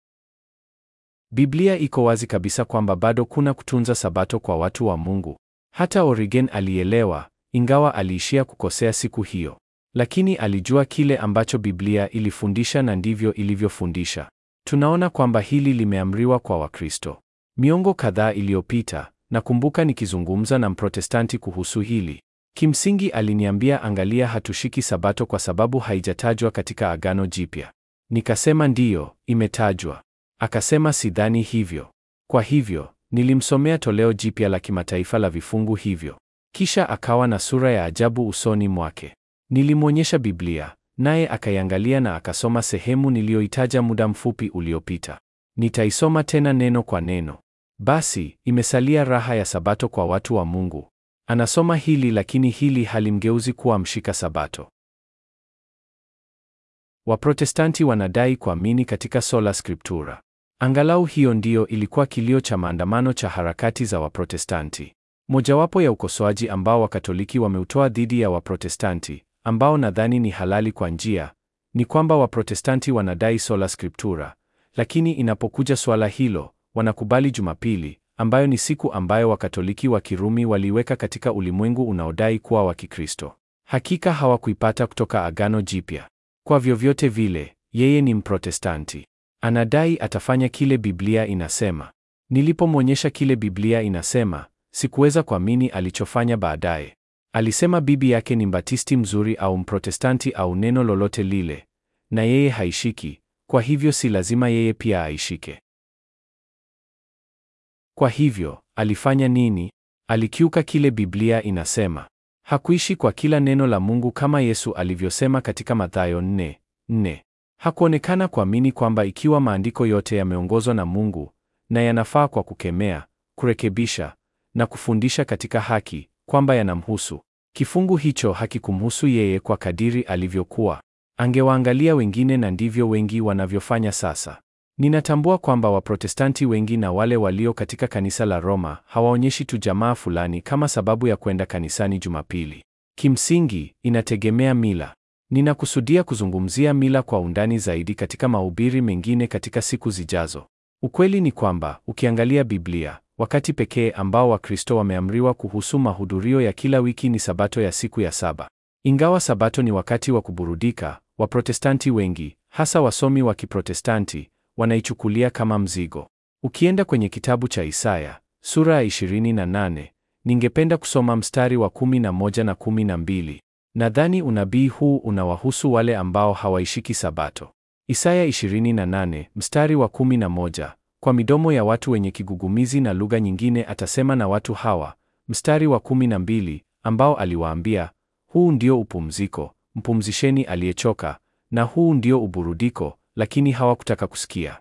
Biblia iko wazi kabisa kwamba bado kuna kutunza Sabato kwa watu wa Mungu. Hata Origen alielewa, ingawa aliishia kukosea siku hiyo. Lakini alijua kile ambacho Biblia ilifundisha na ndivyo ilivyofundisha. Tunaona kwamba hili limeamriwa kwa Wakristo. Miongo kadhaa iliyopita, nakumbuka nikizungumza na Mprotestanti kuhusu hili. Kimsingi aliniambia angalia, hatushiki Sabato kwa sababu haijatajwa katika Agano Jipya. Nikasema ndiyo, imetajwa. Akasema sidhani hivyo. Kwa hivyo, nilimsomea toleo jipya la kimataifa la vifungu hivyo. Kisha akawa na sura ya ajabu usoni mwake. Nilimwonyesha Biblia, naye akaiangalia na akasoma sehemu niliyoitaja muda mfupi uliopita. Nitaisoma tena neno kwa neno. Basi, imesalia raha ya Sabato kwa watu wa Mungu. Anasoma hili lakini hili halimgeuzi kuwa mshika Sabato. Waprotestanti wanadai kuamini katika sola scriptura. Angalau hiyo ndiyo ilikuwa kilio cha maandamano cha harakati za Waprotestanti. Mojawapo ya ukosoaji ambao Wakatoliki wameutoa dhidi ya Waprotestanti, ambao nadhani ni halali kwa njia, ni kwamba Waprotestanti wanadai sola scriptura, lakini inapokuja swala hilo, wanakubali Jumapili, ambayo ni siku ambayo Wakatoliki wa Kirumi waliweka katika ulimwengu unaodai kuwa wa Kikristo. Hakika hawakuipata kutoka Agano Jipya. Kwa vyovyote vile, yeye ni Mprotestanti. Anadai atafanya kile Biblia inasema. Nilipomwonyesha kile Biblia inasema, sikuweza kuamini alichofanya baadaye. Alisema bibi yake ni mbatisti mzuri au mprotestanti au neno lolote lile, na yeye haishiki, kwa hivyo si lazima yeye pia aishike. Kwa hivyo, alifanya nini? Alikiuka kile Biblia inasema. Hakuishi kwa kila neno la Mungu kama Yesu alivyosema katika Mathayo 4:4. Hakuonekana kuamini kwamba ikiwa maandiko yote yameongozwa na Mungu na yanafaa kwa kukemea, kurekebisha na kufundisha katika haki, kwamba yanamhusu. Kifungu hicho hakikumhusu yeye kwa kadiri alivyokuwa. Angewaangalia wengine na ndivyo wengi wanavyofanya sasa. Ninatambua kwamba Waprotestanti wengi na wale walio katika kanisa la Roma hawaonyeshi tu jamaa fulani kama sababu ya kwenda kanisani Jumapili. Kimsingi, inategemea mila. Ninakusudia kuzungumzia mila kwa undani zaidi katika mahubiri mengine katika siku zijazo. Ukweli ni kwamba ukiangalia Biblia, wakati pekee ambao Wakristo wameamriwa kuhusu mahudhurio ya kila wiki ni Sabato ya siku ya saba. Ingawa Sabato ni wakati wa kuburudika, Waprotestanti wengi, hasa wasomi wa Kiprotestanti, wanaichukulia kama mzigo. Ukienda kwenye kitabu cha Isaya sura ya 28, ningependa kusoma mstari wa 11 na 12. Nadhani unabii huu unawahusu wale ambao hawaishiki Sabato. Isaya 28 mstari wa 11, kwa midomo ya watu wenye kigugumizi na lugha nyingine atasema na watu hawa. Mstari wa 12, ambao aliwaambia, huu ndio upumziko, mpumzisheni aliyechoka, na huu ndio uburudiko, lakini hawakutaka kusikia.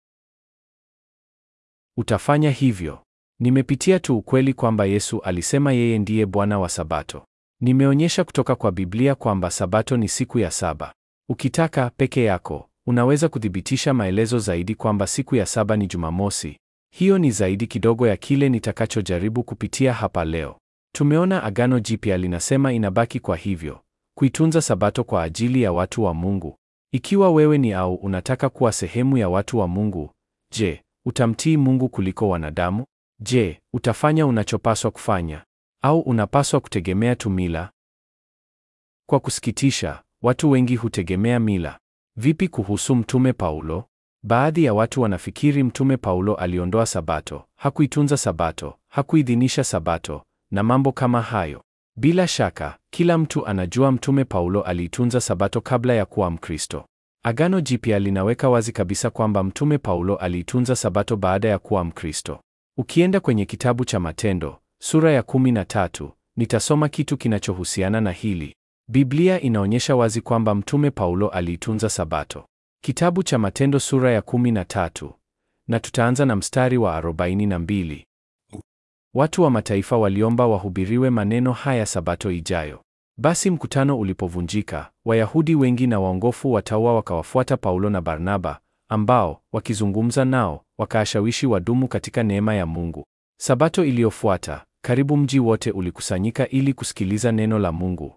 Utafanya hivyo. Nimepitia tu ukweli kwamba Yesu alisema yeye ndiye Bwana wa Sabato. Nimeonyesha kutoka kwa Biblia kwamba Sabato ni siku ya saba. Ukitaka peke yako, unaweza kuthibitisha maelezo zaidi kwamba siku ya saba ni Jumamosi. Hiyo ni zaidi kidogo ya kile nitakachojaribu kupitia hapa leo. Tumeona Agano Jipya linasema inabaki kwa hivyo, kuitunza Sabato kwa ajili ya watu wa Mungu. Ikiwa wewe ni au unataka kuwa sehemu ya watu wa Mungu, je, utamtii Mungu kuliko wanadamu? Je, utafanya unachopaswa kufanya au unapaswa kutegemea tu mila? Kwa kusikitisha, watu wengi hutegemea mila. Vipi kuhusu Mtume Paulo? Baadhi ya watu wanafikiri Mtume Paulo aliondoa Sabato, hakuitunza Sabato, hakuidhinisha Sabato na mambo kama hayo. Bila shaka, kila mtu anajua Mtume Paulo aliitunza Sabato kabla ya kuwa Mkristo. Agano Jipya linaweka wazi kabisa kwamba Mtume Paulo aliitunza Sabato baada ya kuwa Mkristo. Ukienda kwenye kitabu cha Matendo sura ya 13, nitasoma kitu kinachohusiana na hili. Biblia inaonyesha wazi kwamba Mtume Paulo aliitunza Sabato. Kitabu cha Matendo sura ya 13, na tutaanza na mstari wa 42. Watu wa mataifa waliomba wahubiriwe maneno haya Sabato ijayo. Basi mkutano ulipovunjika, Wayahudi wengi na waongofu wataua wakawafuata Paulo na Barnaba, ambao wakizungumza nao wakaashawishi wadumu katika neema ya Mungu. Sabato iliyofuata, karibu mji wote ulikusanyika ili kusikiliza neno la Mungu.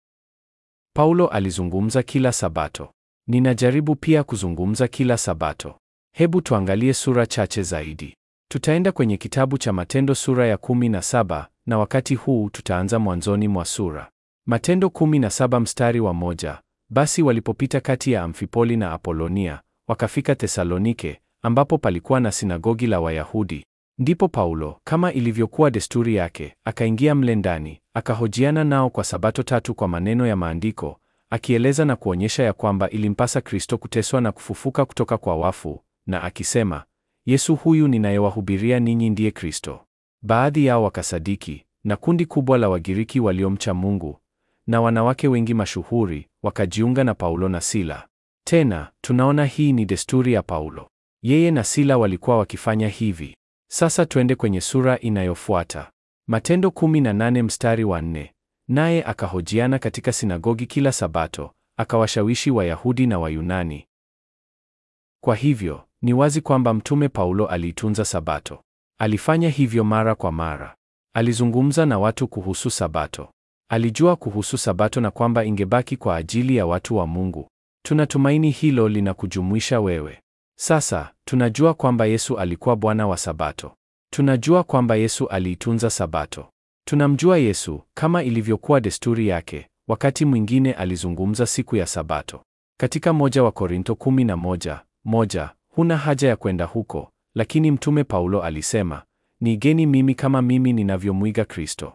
Paulo alizungumza kila Sabato. Ninajaribu pia kuzungumza kila Sabato. Hebu tuangalie sura chache zaidi. Tutaenda kwenye kitabu cha Matendo sura ya 17 na wakati huu tutaanza mwanzoni mwa sura. Matendo 17 mstari wa moja. Basi walipopita kati ya Amfipoli na Apolonia, wakafika Thesalonike, ambapo palikuwa na sinagogi la Wayahudi. Ndipo Paulo, kama ilivyokuwa desturi yake, akaingia mle ndani, akahojiana nao kwa Sabato tatu kwa maneno ya maandiko, akieleza na kuonyesha ya kwamba ilimpasa Kristo kuteswa na kufufuka kutoka kwa wafu, na akisema, Yesu huyu ninayewahubiria ninyi ndiye Kristo. Baadhi yao wakasadiki, na kundi kubwa la Wagiriki waliomcha Mungu na wanawake wengi mashuhuri wakajiunga na Paulo na Sila. Tena tunaona hii ni desturi ya Paulo. Yeye na Sila walikuwa wakifanya hivi. Sasa twende kwenye sura inayofuata. Matendo 18 mstari wa 4. Naye akahojiana katika sinagogi kila Sabato, akawashawishi Wayahudi na Wayunani. Kwa hivyo, ni wazi kwamba Mtume Paulo aliitunza Sabato. Alifanya hivyo mara kwa mara. Alizungumza na watu kuhusu Sabato. Alijua kuhusu Sabato na kwamba ingebaki kwa ajili ya watu wa Mungu. Tunatumaini hilo linakujumuisha wewe. Sasa, tunajua kwamba Yesu alikuwa Bwana wa Sabato. Tunajua kwamba Yesu aliitunza Sabato. Tunamjua Yesu kama ilivyokuwa desturi yake, wakati mwingine alizungumza siku ya Sabato. Katika moja wa Korinto 11, moja, huna haja ya kwenda huko, lakini Mtume Paulo alisema, niigeni mimi kama mimi ninavyomwiga Kristo.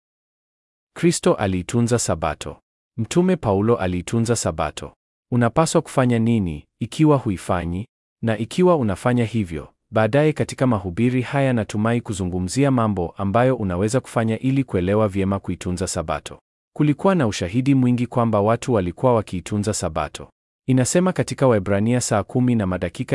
Kristo aliitunza Sabato. Mtume Paulo aliitunza Sabato. Unapaswa kufanya nini ikiwa huifanyi? Na ikiwa unafanya hivyo, baadaye katika mahubiri haya natumai kuzungumzia mambo ambayo unaweza kufanya ili kuelewa vyema kuitunza Sabato. Kulikuwa na ushahidi mwingi kwamba watu walikuwa wakiitunza Sabato. Inasema katika Waebrania saa kumi na madakika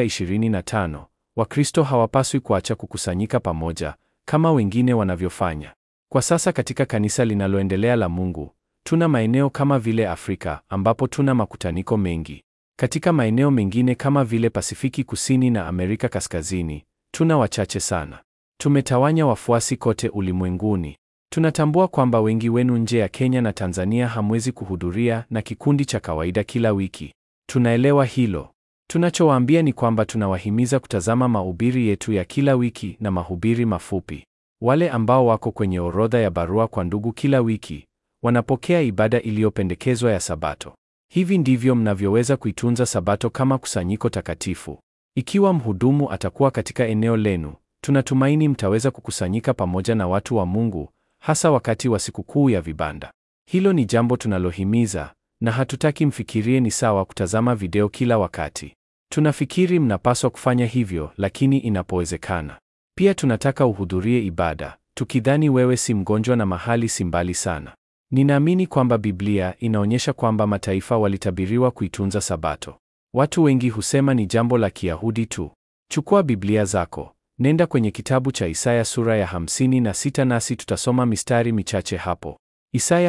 25, Wakristo hawapaswi kuacha kukusanyika pamoja kama wengine wanavyofanya. Kwa sasa katika kanisa linaloendelea la Mungu, tuna maeneo kama vile Afrika ambapo tuna makutaniko mengi. Katika maeneo mengine kama vile Pasifiki Kusini na Amerika Kaskazini, tuna wachache sana. Tumetawanya wafuasi kote ulimwenguni. Tunatambua kwamba wengi wenu nje ya Kenya na Tanzania hamwezi kuhudhuria na kikundi cha kawaida kila wiki. Tunaelewa hilo. Tunachowaambia ni kwamba tunawahimiza kutazama mahubiri yetu ya kila wiki na mahubiri mafupi. Wale ambao wako kwenye orodha ya barua kwa ndugu kila wiki wanapokea ibada iliyopendekezwa ya Sabato. Hivi ndivyo mnavyoweza kuitunza Sabato kama kusanyiko takatifu. Ikiwa mhudumu atakuwa katika eneo lenu, tunatumaini mtaweza kukusanyika pamoja na watu wa Mungu, hasa wakati wa sikukuu ya vibanda. Hilo ni jambo tunalohimiza na hatutaki mfikirie ni sawa kutazama video kila wakati. Tunafikiri mnapaswa kufanya hivyo, lakini inapowezekana. Pia tunataka uhudhurie ibada, tukidhani wewe si mgonjwa na mahali si mbali sana. Ninaamini kwamba Biblia inaonyesha kwamba mataifa walitabiriwa kuitunza Sabato. Watu wengi husema ni jambo la Kiyahudi tu. Chukua Biblia zako, nenda kwenye kitabu cha Isaya sura ya 56 nasi tutasoma mistari michache hapo. Isaya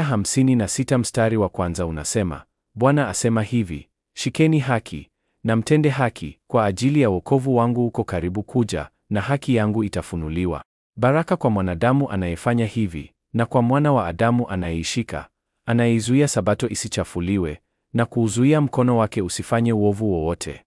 56 mstari wa kwanza unasema, Bwana asema hivi, shikeni haki na mtende haki, kwa ajili ya wokovu wangu uko karibu kuja, na haki yangu itafunuliwa. Baraka kwa mwanadamu anayefanya hivi, na kwa mwana wa Adamu anayeishika, anayeizuia Sabato isichafuliwe, na kuuzuia mkono wake usifanye uovu wowote.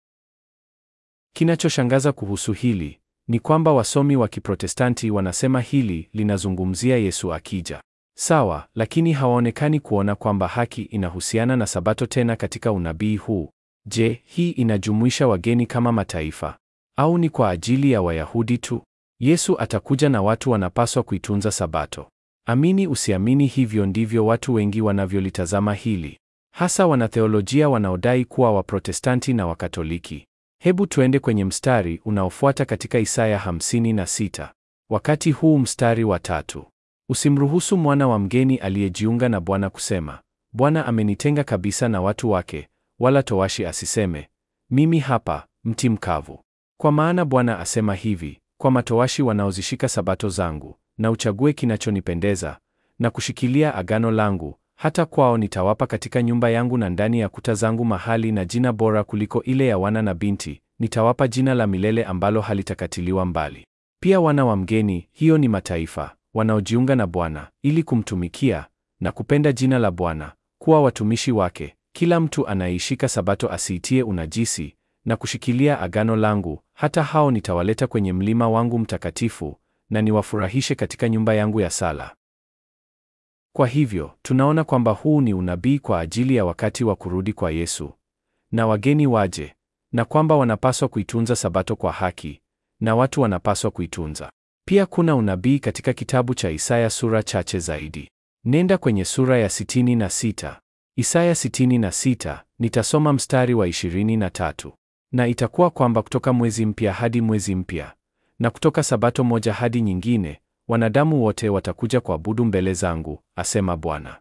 Kinachoshangaza kuhusu hili ni kwamba wasomi wa Kiprotestanti wanasema hili linazungumzia Yesu akija. Sawa, lakini hawaonekani kuona kwamba haki inahusiana na Sabato tena katika unabii huu. Je, hii inajumuisha wageni kama mataifa au ni kwa ajili ya Wayahudi tu? Yesu atakuja na watu wanapaswa kuitunza Sabato. Amini usiamini, hivyo ndivyo watu wengi wanavyolitazama hili, hasa wanatheolojia wanaodai kuwa Waprotestanti na Wakatoliki. Hebu tuende kwenye mstari unaofuata katika Isaya 56. Wakati huu mstari wa tatu. Usimruhusu mwana wa mgeni aliyejiunga na Bwana kusema, Bwana amenitenga kabisa na watu wake, wala towashi asiseme, mimi hapa mti mkavu. Kwa maana Bwana asema hivi, kwa matowashi wanaozishika sabato zangu, na uchague kinachonipendeza, na kushikilia agano langu, hata kwao nitawapa katika nyumba yangu na ndani ya kuta zangu mahali na jina bora kuliko ile ya wana na binti, nitawapa jina la milele ambalo halitakatiliwa mbali. Pia wana wa mgeni, hiyo ni mataifa wanaojiunga na Bwana ili kumtumikia na kupenda jina la Bwana, kuwa watumishi wake. Kila mtu anayeishika sabato asiitie unajisi na kushikilia agano langu, hata hao nitawaleta kwenye mlima wangu mtakatifu na niwafurahishe katika nyumba yangu ya sala. Kwa hivyo, tunaona kwamba huu ni unabii kwa ajili ya wakati wa kurudi kwa Yesu na wageni waje, na kwamba wanapaswa kuitunza sabato kwa haki na watu wanapaswa kuitunza. Pia kuna unabii katika kitabu cha Isaya sura chache zaidi. Nenda kwenye sura ya 66. Isaya 66, nitasoma mstari wa 23. Na itakuwa kwamba kutoka mwezi mpya hadi mwezi mpya, na kutoka sabato moja hadi nyingine, wanadamu wote watakuja kuabudu mbele zangu, asema Bwana.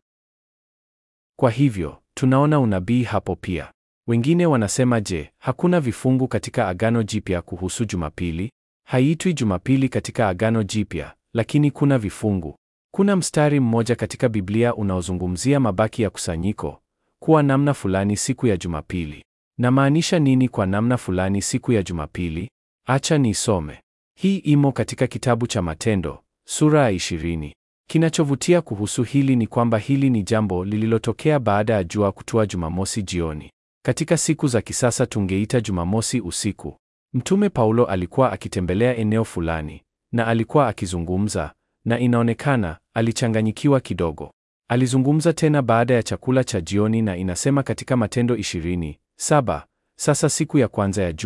Kwa hivyo, tunaona unabii hapo pia. Wengine wanasema je, hakuna vifungu katika Agano Jipya kuhusu Jumapili? Haiitwi Jumapili katika Agano Jipya, lakini kuna vifungu. Kuna mstari mmoja katika Biblia unaozungumzia mabaki ya kusanyiko kuwa namna fulani siku ya Jumapili. Namaanisha nini kwa namna fulani siku ya Jumapili? Acha niisome. Hii imo katika kitabu cha Matendo sura ya ishirini. Kinachovutia kuhusu hili ni kwamba hili ni jambo lililotokea baada ya jua kutua Jumamosi jioni. Katika siku za kisasa tungeita Jumamosi usiku. Mtume Paulo alikuwa akitembelea eneo fulani na alikuwa akizungumza, na inaonekana alichanganyikiwa kidogo. Alizungumza tena baada ya chakula cha jioni, na inasema katika Matendo ishirini saba, sasa siku ya kwanza ya juma,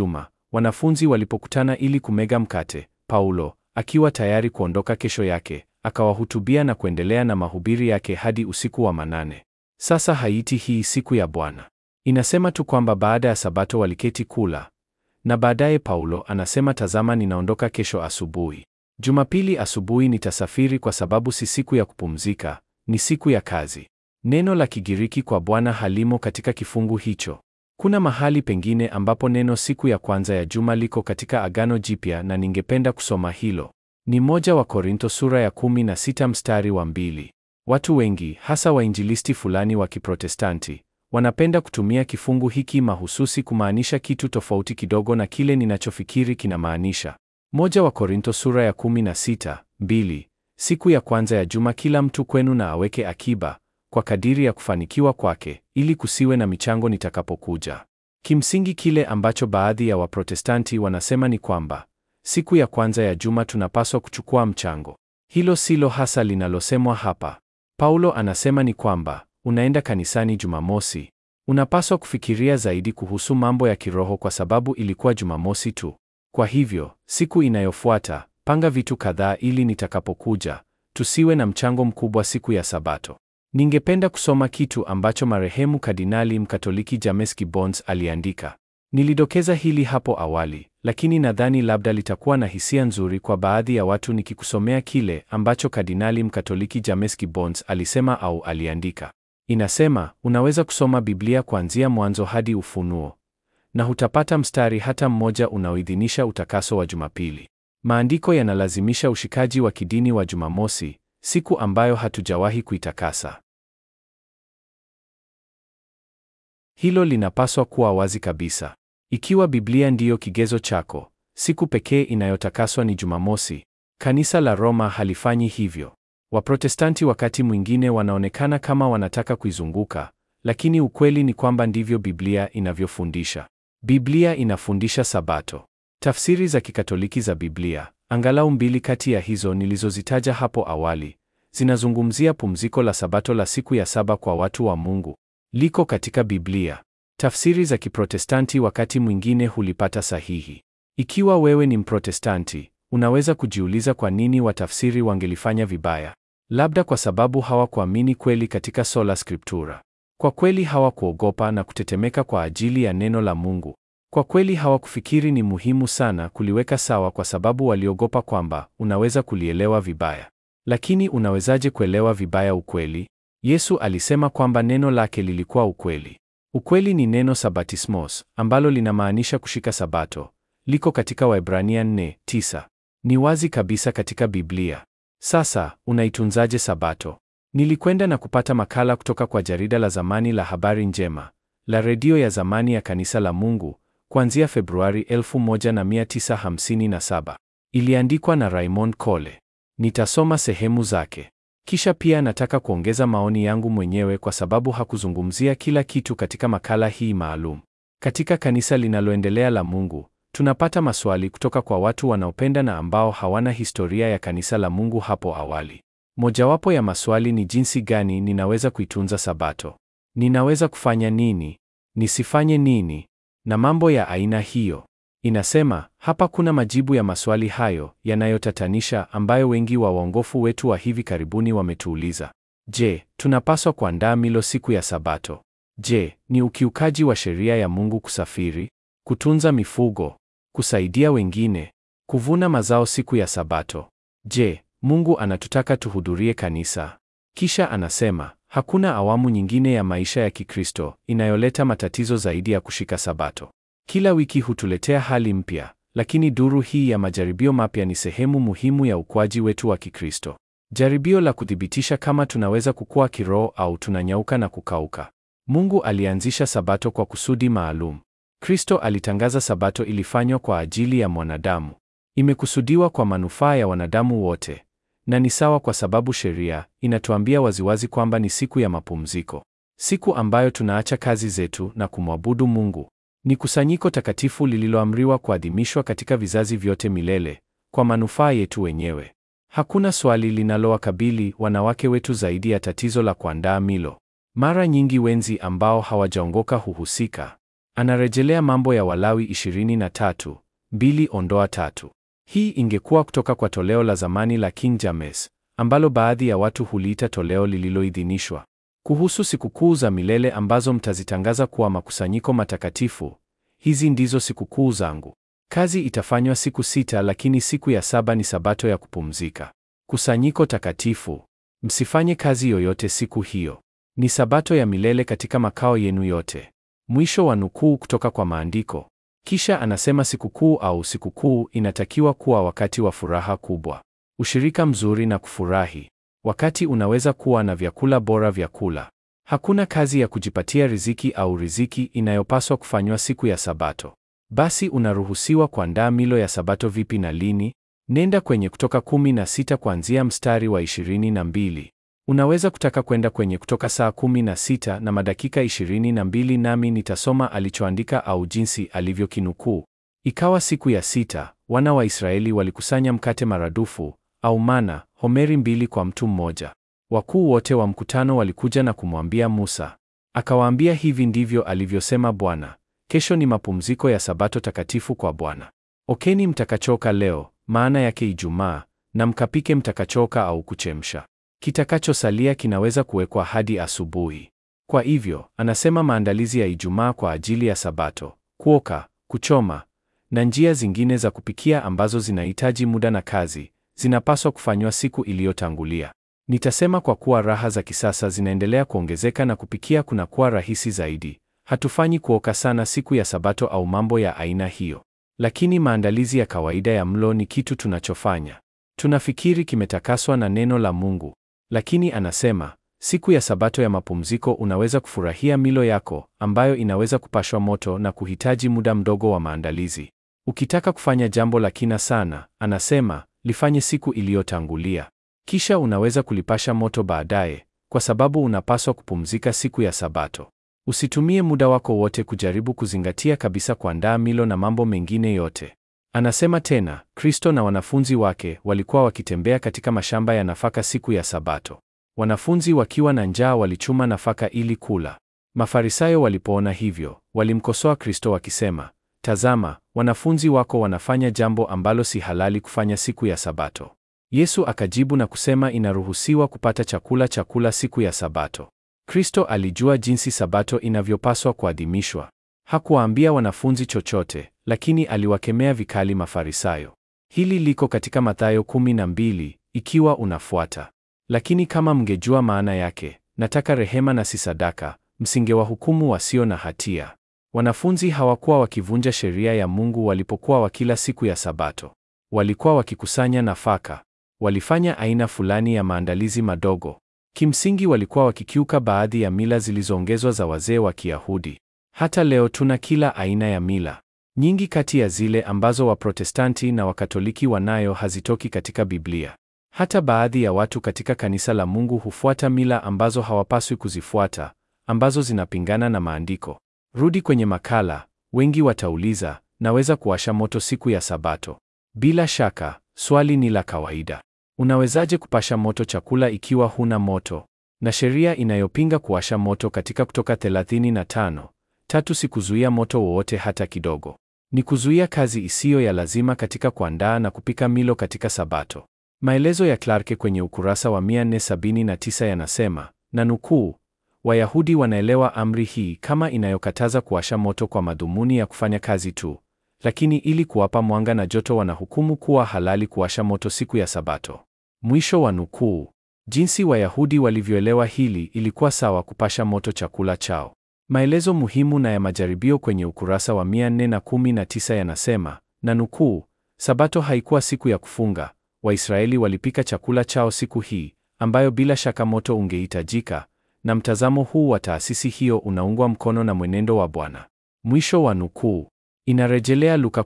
wanafunzi walipokutana ili kumega mkate, Paulo, akiwa tayari kuondoka kesho yake, akawahutubia na kuendelea na mahubiri yake hadi usiku wa manane. Sasa haiti hii siku ya Bwana. Inasema tu kwamba baada ya Sabato waliketi kula, na baadaye Paulo anasema tazama, ninaondoka kesho asubuhi. Jumapili asubuhi nitasafiri kwa sababu si siku ya kupumzika, ni siku ya kazi. Neno la Kigiriki kwa Bwana halimo katika kifungu hicho. Kuna mahali pengine ambapo neno siku ya kwanza ya juma liko katika Agano Jipya na ningependa kusoma hilo. Ni moja wa Korinto sura ya kumi na sita mstari wa mbili. Watu wengi hasa wainjilisti fulani wa Kiprotestanti wanapenda kutumia kifungu hiki mahususi kumaanisha kitu tofauti kidogo na kile ninachofikiri kinamaanisha. Moja wa Korinto sura ya kumi na sita mbili. Siku ya kwanza ya juma kila mtu kwenu na aweke akiba kwa kadiri ya kufanikiwa kwake, ili kusiwe na michango nitakapokuja. Kimsingi kile ambacho baadhi ya Waprotestanti wanasema ni kwamba siku ya kwanza ya juma tunapaswa kuchukua mchango. Hilo silo hasa linalosemwa hapa. Paulo anasema ni kwamba unaenda kanisani Jumamosi, unapaswa kufikiria zaidi kuhusu mambo ya kiroho kwa sababu ilikuwa Jumamosi tu. Kwa hivyo, siku inayofuata, panga vitu kadhaa ili nitakapokuja, tusiwe na mchango mkubwa siku ya Sabato. Ningependa kusoma kitu ambacho marehemu Kardinali Mkatoliki James Gibbons aliandika. Nilidokeza hili hapo awali, lakini nadhani labda litakuwa na hisia nzuri kwa baadhi ya watu nikikusomea kile ambacho Kardinali Mkatoliki James Gibbons alisema au aliandika. Inasema, unaweza kusoma Biblia kuanzia Mwanzo hadi Ufunuo na hutapata mstari hata mmoja unaoidhinisha utakaso wa Jumapili. Maandiko yanalazimisha ushikaji wa kidini wa Jumamosi, siku ambayo hatujawahi kuitakasa. Hilo linapaswa kuwa wazi kabisa. Ikiwa Biblia ndiyo kigezo chako, siku pekee inayotakaswa ni Jumamosi. Kanisa la Roma halifanyi hivyo. Waprotestanti wakati mwingine wanaonekana kama wanataka kuizunguka, lakini ukweli ni kwamba ndivyo Biblia inavyofundisha. Biblia inafundisha Sabato. Tafsiri za Kikatoliki za Biblia, angalau mbili kati ya hizo nilizozitaja hapo awali, zinazungumzia pumziko la Sabato la siku ya saba kwa watu wa Mungu. Liko katika Biblia. Tafsiri za Kiprotestanti wakati mwingine hulipata sahihi. Ikiwa wewe ni Mprotestanti, unaweza kujiuliza kwa nini watafsiri wangelifanya vibaya. Labda kwa sababu hawakuamini kweli katika sola scriptura. Kwa kweli hawakuogopa na kutetemeka kwa ajili ya neno la Mungu. Kwa kweli hawakufikiri ni muhimu sana kuliweka sawa kwa sababu waliogopa kwamba unaweza kulielewa vibaya. Lakini unawezaje kuelewa vibaya ukweli? Yesu alisema kwamba neno lake lilikuwa ukweli. Ukweli ni neno sabatismos ambalo linamaanisha kushika Sabato. Liko katika Waebrania 4:9. Ni wazi kabisa katika Biblia. Sasa, unaitunzaje Sabato? Nilikwenda na kupata makala kutoka kwa jarida la zamani la Habari Njema, la redio ya zamani ya Kanisa la Mungu, kuanzia Februari 1957. Iliandikwa na Raymond Cole. Nitasoma sehemu zake. Kisha pia nataka kuongeza maoni yangu mwenyewe kwa sababu hakuzungumzia kila kitu katika makala hii maalum. Katika kanisa linaloendelea la Mungu, tunapata maswali kutoka kwa watu wanaopenda na ambao hawana historia ya kanisa la Mungu hapo awali. Mojawapo ya maswali ni jinsi gani ninaweza kuitunza Sabato? Ninaweza kufanya nini? Nisifanye nini? Na mambo ya aina hiyo. Inasema, hapa kuna majibu ya maswali hayo yanayotatanisha ambayo wengi wa waongofu wetu wa hivi karibuni wametuuliza. Je, tunapaswa kuandaa milo siku ya Sabato? Je, ni ukiukaji wa sheria ya Mungu kusafiri, kutunza mifugo, kusaidia wengine, kuvuna mazao siku ya Sabato? Je, Mungu anatutaka tuhudhurie kanisa? Kisha anasema, hakuna awamu nyingine ya maisha ya Kikristo inayoleta matatizo zaidi ya kushika Sabato. Kila wiki hutuletea hali mpya, lakini duru hii ya majaribio mapya ni sehemu muhimu ya ukuaji wetu wa Kikristo. Jaribio la kuthibitisha kama tunaweza kukua kiroho au tunanyauka na kukauka. Mungu alianzisha Sabato kwa kusudi maalum. Kristo alitangaza Sabato ilifanywa kwa ajili ya mwanadamu. Imekusudiwa kwa manufaa ya wanadamu wote. Na ni sawa kwa sababu sheria inatuambia waziwazi kwamba ni siku ya mapumziko. Siku ambayo tunaacha kazi zetu na kumwabudu Mungu. Ni kusanyiko takatifu lililoamriwa kuadhimishwa katika vizazi vyote milele kwa manufaa yetu wenyewe. Hakuna swali linalowakabili wanawake wetu zaidi ya tatizo la kuandaa milo. Mara nyingi wenzi ambao hawajaongoka huhusika. Anarejelea Mambo ya Walawi 23, mbili ondoa tatu. Hii ingekuwa kutoka kwa toleo la zamani la King James ambalo baadhi ya watu huliita toleo lililoidhinishwa. Kuhusu sikukuu za milele ambazo mtazitangaza kuwa makusanyiko matakatifu, hizi ndizo sikukuu zangu. Kazi itafanywa siku sita, lakini siku ya saba ni sabato ya kupumzika. Kusanyiko takatifu. Msifanye kazi yoyote siku hiyo. Ni sabato ya milele katika makao yenu yote. Mwisho wa nukuu kutoka kwa maandiko. Kisha anasema sikukuu au sikukuu inatakiwa kuwa wakati wa furaha kubwa, ushirika mzuri na kufurahi. Wakati unaweza kuwa na vyakula bora vya kula. Hakuna kazi ya kujipatia riziki au riziki inayopaswa kufanywa siku ya Sabato. Basi unaruhusiwa kuandaa milo ya Sabato vipi na lini? Nenda kwenye Kutoka kumi na sita kuanzia mstari wa ishirini na mbili. Unaweza kutaka kwenda kwenye Kutoka saa kumi na sita na madakika ishirini na mbili nami nitasoma alichoandika au jinsi alivyokinukuu. Ikawa siku ya sita, wana wa Israeli walikusanya mkate maradufu au mana, homeri mbili kwa mtu mmoja. Wakuu wote wa mkutano walikuja na kumwambia Musa. Akawaambia, hivi ndivyo alivyosema Bwana, kesho ni mapumziko ya Sabato takatifu kwa Bwana. Okeni mtakachoka leo, maana yake Ijumaa, na mkapike mtakachoka au kuchemsha. Kitakachosalia kinaweza kuwekwa hadi asubuhi. Kwa hivyo, anasema maandalizi ya Ijumaa kwa ajili ya Sabato, kuoka, kuchoma na njia zingine za kupikia ambazo zinahitaji muda na kazi, zinapaswa kufanywa siku iliyotangulia. Nitasema kwa kuwa raha za kisasa zinaendelea kuongezeka na kupikia kunakuwa rahisi zaidi, hatufanyi kuoka sana siku ya Sabato au mambo ya aina hiyo. Lakini maandalizi ya kawaida ya mlo ni kitu tunachofanya. Tunafikiri kimetakaswa na neno la Mungu. Lakini anasema, siku ya Sabato ya mapumziko unaweza kufurahia milo yako ambayo inaweza kupashwa moto na kuhitaji muda mdogo wa maandalizi. Ukitaka kufanya jambo la kina sana, anasema, lifanye siku iliyotangulia. Kisha unaweza kulipasha moto baadaye, kwa sababu unapaswa kupumzika siku ya Sabato. Usitumie muda wako wote kujaribu kuzingatia kabisa kuandaa milo na mambo mengine yote. Anasema tena, Kristo na wanafunzi wake walikuwa wakitembea katika mashamba ya nafaka siku ya Sabato. Wanafunzi wakiwa na njaa walichuma nafaka ili kula. Mafarisayo walipoona hivyo, walimkosoa Kristo wakisema, Tazama, wanafunzi wako wanafanya jambo ambalo si halali kufanya siku ya Sabato. Yesu akajibu na kusema inaruhusiwa kupata chakula chakula siku ya Sabato. Kristo alijua jinsi Sabato inavyopaswa kuadhimishwa. Hakuwaambia wanafunzi chochote, lakini aliwakemea vikali Mafarisayo. Hili liko katika Mathayo 12 ikiwa unafuata. Lakini kama mngejua maana yake, nataka rehema na si sadaka, msingewahukumu wasio na hatia. Wanafunzi hawakuwa wakivunja sheria ya Mungu walipokuwa wakila siku ya Sabato. Walikuwa wakikusanya nafaka. Walifanya aina fulani ya maandalizi madogo. Kimsingi walikuwa wakikiuka baadhi ya mila zilizoongezwa za wazee wa Kiyahudi. Hata leo tuna kila aina ya mila. Nyingi kati ya zile ambazo Waprotestanti na Wakatoliki wanayo hazitoki katika Biblia. Hata baadhi ya watu katika kanisa la Mungu hufuata mila ambazo hawapaswi kuzifuata, ambazo zinapingana na maandiko. Rudi kwenye makala. Wengi watauliza, naweza kuwasha moto siku ya Sabato? Bila shaka, swali ni la kawaida. Unawezaje kupasha moto chakula ikiwa huna moto? Na sheria inayopinga kuwasha moto katika Kutoka 35 tatu si kuzuia moto wowote hata kidogo. Ni kuzuia kazi isiyo ya lazima katika kuandaa na kupika milo katika Sabato. Maelezo ya Clarke kwenye ukurasa wa 479 yanasema, na nukuu, Wayahudi wanaelewa amri hii kama inayokataza kuwasha moto kwa madhumuni ya kufanya kazi tu, lakini ili kuwapa mwanga na joto wanahukumu kuwa halali kuwasha moto siku ya Sabato. Mwisho wa nukuu. Jinsi Wayahudi walivyoelewa hili ilikuwa sawa kupasha moto chakula chao. Maelezo muhimu na ya majaribio kwenye ukurasa wa 419 yanasema, na nukuu, Sabato haikuwa siku ya kufunga. Waisraeli walipika chakula chao siku hii, ambayo bila shaka moto ungehitajika, na mtazamo huu wa taasisi hiyo unaungwa mkono na mwenendo wa Bwana. Mwisho wa nukuu. Inarejelea Luka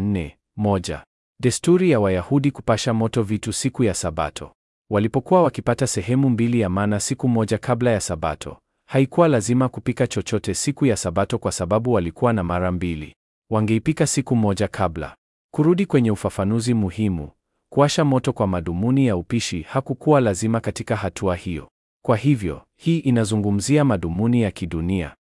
14:1. Desturi ya Wayahudi kupasha moto vitu siku ya Sabato. Walipokuwa wakipata sehemu mbili ya mana siku moja kabla ya Sabato, haikuwa lazima kupika chochote siku ya Sabato kwa sababu walikuwa na mara mbili. Wangeipika siku moja kabla. Kurudi kwenye ufafanuzi muhimu, kuwasha moto kwa madhumuni ya upishi hakukuwa lazima katika hatua hiyo. Kwa hivyo, hii inazungumzia madhumuni ya kidunia.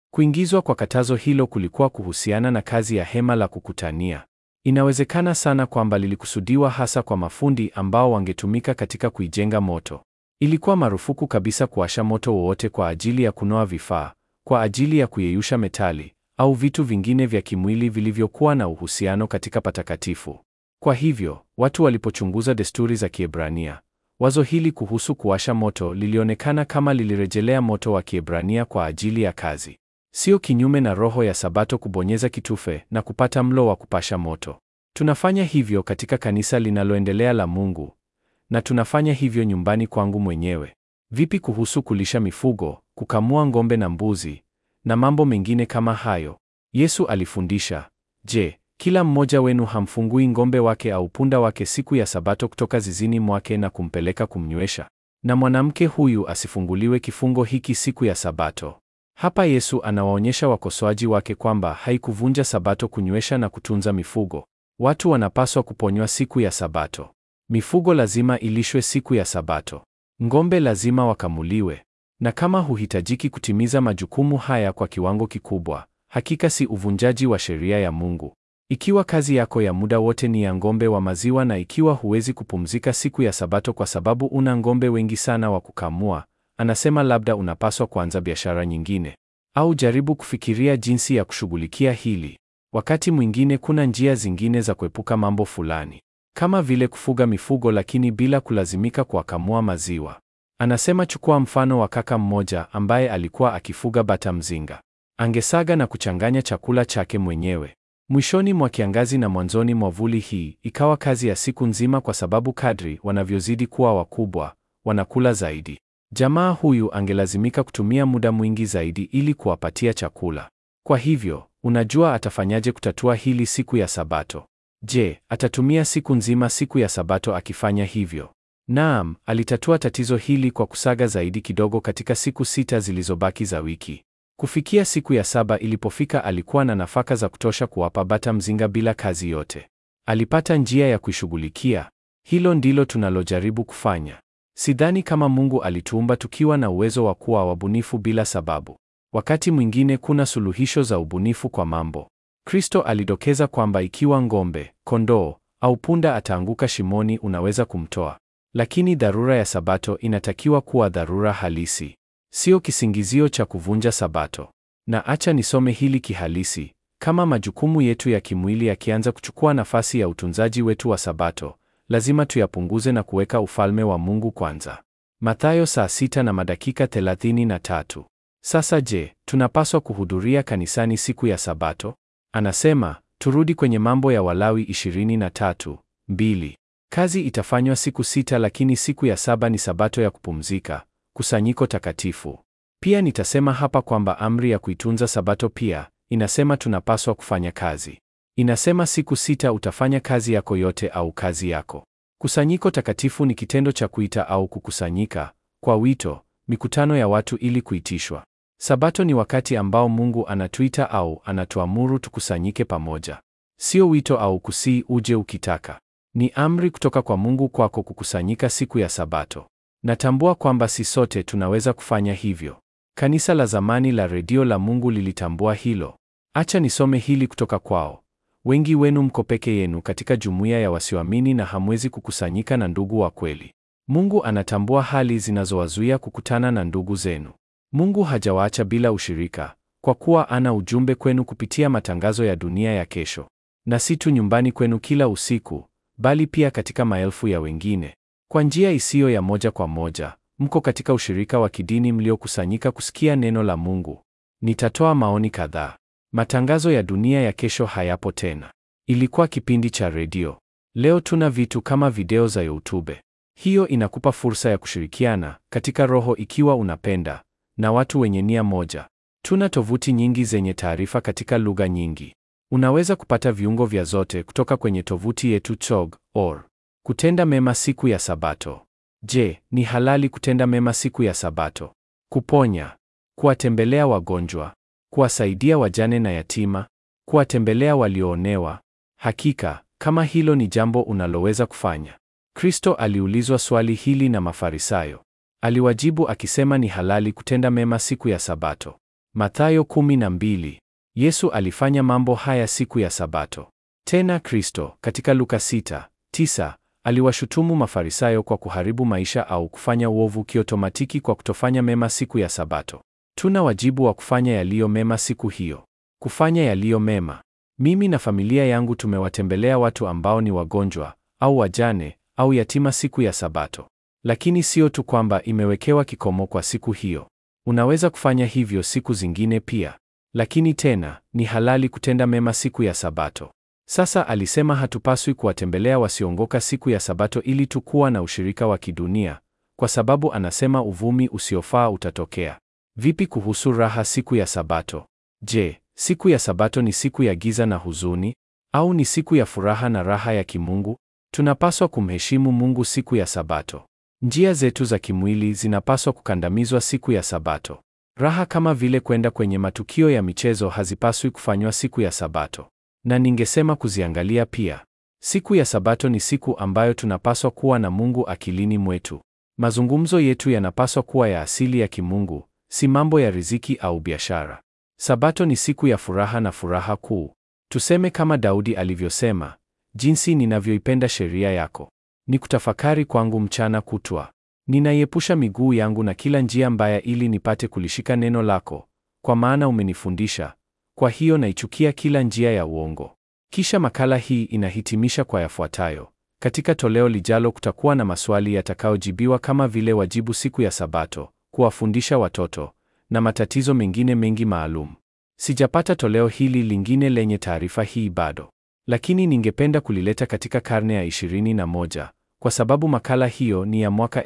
Kuingizwa kwa katazo hilo kulikuwa kuhusiana na kazi ya hema la kukutania. Inawezekana sana kwamba lilikusudiwa hasa kwa mafundi ambao wangetumika katika kuijenga moto. Ilikuwa marufuku kabisa kuwasha moto wowote kwa ajili ya kunoa vifaa, kwa ajili ya kuyeyusha metali au vitu vingine vya kimwili vilivyokuwa na uhusiano katika patakatifu. Kwa hivyo, watu walipochunguza desturi za Kiebrania, wazo hili kuhusu kuwasha moto lilionekana kama lilirejelea moto wa Kiebrania kwa ajili ya kazi. Sio kinyume na roho ya Sabato kubonyeza kitufe na kupata mlo wa kupasha moto. Tunafanya hivyo katika kanisa linaloendelea la Mungu, na tunafanya hivyo nyumbani kwangu mwenyewe. Vipi kuhusu kulisha mifugo, kukamua ng'ombe na mbuzi na mambo mengine kama hayo? Yesu alifundisha, je, kila mmoja wenu hamfungui ng'ombe wake au punda wake siku ya Sabato kutoka zizini mwake na kumpeleka kumnywesha? Na mwanamke huyu asifunguliwe kifungo hiki siku ya Sabato? Hapa Yesu anawaonyesha wakosoaji wake kwamba haikuvunja Sabato kunywesha na kutunza mifugo. Watu wanapaswa kuponywa siku ya Sabato. Mifugo lazima ilishwe siku ya Sabato. Ng'ombe lazima wakamuliwe. Na kama huhitajiki kutimiza majukumu haya kwa kiwango kikubwa, hakika si uvunjaji wa sheria ya Mungu. Ikiwa kazi yako ya muda wote ni ya ng'ombe wa maziwa na ikiwa huwezi kupumzika siku ya Sabato kwa sababu una ng'ombe wengi sana wa kukamua, anasema labda unapaswa kuanza biashara nyingine. Au jaribu kufikiria jinsi ya kushughulikia hili. Wakati mwingine kuna njia zingine za kuepuka mambo fulani. Kama vile kufuga mifugo lakini bila kulazimika kuwakamua maziwa. Anasema chukua mfano wa kaka mmoja ambaye alikuwa akifuga bata mzinga. Angesaga na kuchanganya chakula chake mwenyewe. Mwishoni mwa kiangazi na mwanzoni mwa vuli hii ikawa kazi ya siku nzima kwa sababu kadri wanavyozidi kuwa wakubwa, wanakula zaidi. Jamaa huyu angelazimika kutumia muda mwingi zaidi ili kuwapatia chakula. Kwa hivyo, unajua atafanyaje kutatua hili siku ya Sabato? Je, atatumia siku nzima siku ya Sabato akifanya hivyo? Naam, alitatua tatizo hili kwa kusaga zaidi kidogo katika siku sita zilizobaki za wiki. Kufikia siku ya saba ilipofika, alikuwa na nafaka za kutosha kuwapa bata mzinga bila kazi yote. Alipata njia ya kuishughulikia. Hilo ndilo tunalojaribu kufanya. Sidhani kama Mungu alituumba tukiwa na uwezo wa kuwa wabunifu bila sababu. Wakati mwingine kuna suluhisho za ubunifu kwa mambo. Kristo alidokeza kwamba ikiwa ng'ombe, kondoo au punda ataanguka shimoni, unaweza kumtoa. Lakini dharura ya Sabato inatakiwa kuwa dharura halisi, sio kisingizio cha kuvunja Sabato. Na acha nisome hili kihalisi. Kama majukumu yetu ya kimwili yakianza kuchukua nafasi ya utunzaji wetu wa Sabato, lazima tuyapunguze na kuweka ufalme wa Mungu kwanza. Mathayo saa sita na madakika thelathini na tatu. Sasa je, tunapaswa kuhudhuria kanisani siku ya Sabato? Anasema, turudi kwenye Mambo ya Walawi 23, mbili. Kazi itafanywa siku sita lakini siku ya saba ni Sabato ya kupumzika, kusanyiko takatifu. Pia nitasema hapa kwamba amri ya kuitunza Sabato pia inasema tunapaswa kufanya kazi. Inasema siku sita utafanya kazi yako yote au kazi yako. Kusanyiko takatifu ni kitendo cha kuita au kukusanyika kwa wito, mikutano ya watu ili kuitishwa. Sabato ni wakati ambao Mungu anatuita au anatuamuru tukusanyike pamoja. Sio wito au kusii uje ukitaka. Ni amri kutoka kwa Mungu kwako kukusanyika siku ya Sabato. Natambua kwamba si sote tunaweza kufanya hivyo. Kanisa la zamani la redio la Mungu lilitambua hilo. Acha nisome hili kutoka kwao. Wengi wenu mko peke yenu katika jumuiya ya wasioamini na hamwezi kukusanyika na ndugu wa kweli. Mungu anatambua hali zinazowazuia kukutana na ndugu zenu. Mungu hajawaacha bila ushirika, kwa kuwa ana ujumbe kwenu kupitia matangazo ya dunia ya kesho. Na si tu nyumbani kwenu kila usiku, bali pia katika maelfu ya wengine. Kwa njia isiyo ya moja kwa moja, mko katika ushirika wa kidini mliokusanyika kusikia neno la Mungu. Nitatoa maoni kadhaa. Matangazo ya dunia ya kesho hayapo tena. Ilikuwa kipindi cha redio. Leo tuna vitu kama video za YouTube. Hiyo inakupa fursa ya kushirikiana katika roho ikiwa unapenda na watu wenye nia moja. Tuna tovuti nyingi zenye taarifa katika lugha nyingi. Unaweza kupata viungo vya zote kutoka kwenye tovuti yetu chog.org. Kutenda mema siku ya Sabato. Je, ni halali kutenda mema siku ya Sabato? Kuponya, kuwatembelea wagonjwa, kuwasaidia wajane na yatima, kuwatembelea walioonewa. Hakika, kama hilo ni jambo unaloweza kufanya. Kristo aliulizwa swali hili na Mafarisayo. Aliwajibu akisema ni halali kutenda mema siku ya Sabato. Mathayo 12. Yesu alifanya mambo haya siku ya Sabato. Tena Kristo katika Luka 6:9 aliwashutumu Mafarisayo kwa kuharibu maisha au kufanya uovu kiotomatiki kwa kutofanya mema siku ya Sabato. Tuna wajibu wa kufanya yaliyo mema siku hiyo. Kufanya yaliyo mema. Mimi na familia yangu tumewatembelea watu ambao ni wagonjwa au wajane au yatima siku ya Sabato. Lakini sio tu kwamba imewekewa kikomo kwa siku hiyo. Unaweza kufanya hivyo siku zingine pia. Lakini tena, ni halali kutenda mema siku ya Sabato. Sasa alisema hatupaswi kuwatembelea wasioongoka siku ya Sabato ili tu kuwa na ushirika wa kidunia, kwa sababu anasema uvumi usiofaa utatokea. Vipi kuhusu raha siku ya Sabato? Je, siku ya Sabato ni siku ya giza na huzuni au ni siku ya furaha na raha ya kimungu? Tunapaswa kumheshimu Mungu siku ya Sabato. Njia zetu za kimwili zinapaswa kukandamizwa siku ya Sabato. Raha kama vile kwenda kwenye matukio ya michezo hazipaswi kufanywa siku ya Sabato. Na ningesema kuziangalia pia. Siku ya Sabato ni siku ambayo tunapaswa kuwa na Mungu akilini mwetu. Mazungumzo yetu yanapaswa kuwa ya asili ya kimungu, si mambo ya riziki au biashara. Sabato ni siku ya furaha na furaha kuu. Tuseme kama Daudi alivyosema, jinsi ninavyoipenda sheria yako. Ni kutafakari kwangu mchana kutwa. Ninaiepusha miguu yangu na kila njia mbaya ili nipate kulishika neno lako, kwa maana umenifundisha. Kwa hiyo naichukia kila njia ya uongo. Kisha makala hii inahitimisha kwa yafuatayo. Katika toleo lijalo kutakuwa na maswali yatakayojibiwa kama vile wajibu siku ya Sabato, kuwafundisha watoto na matatizo mengine mengi maalum. Sijapata toleo hili lingine lenye taarifa hii bado, lakini ningependa kulileta katika karne ya 21 kwa sababu makala hiyo ni ya mwaka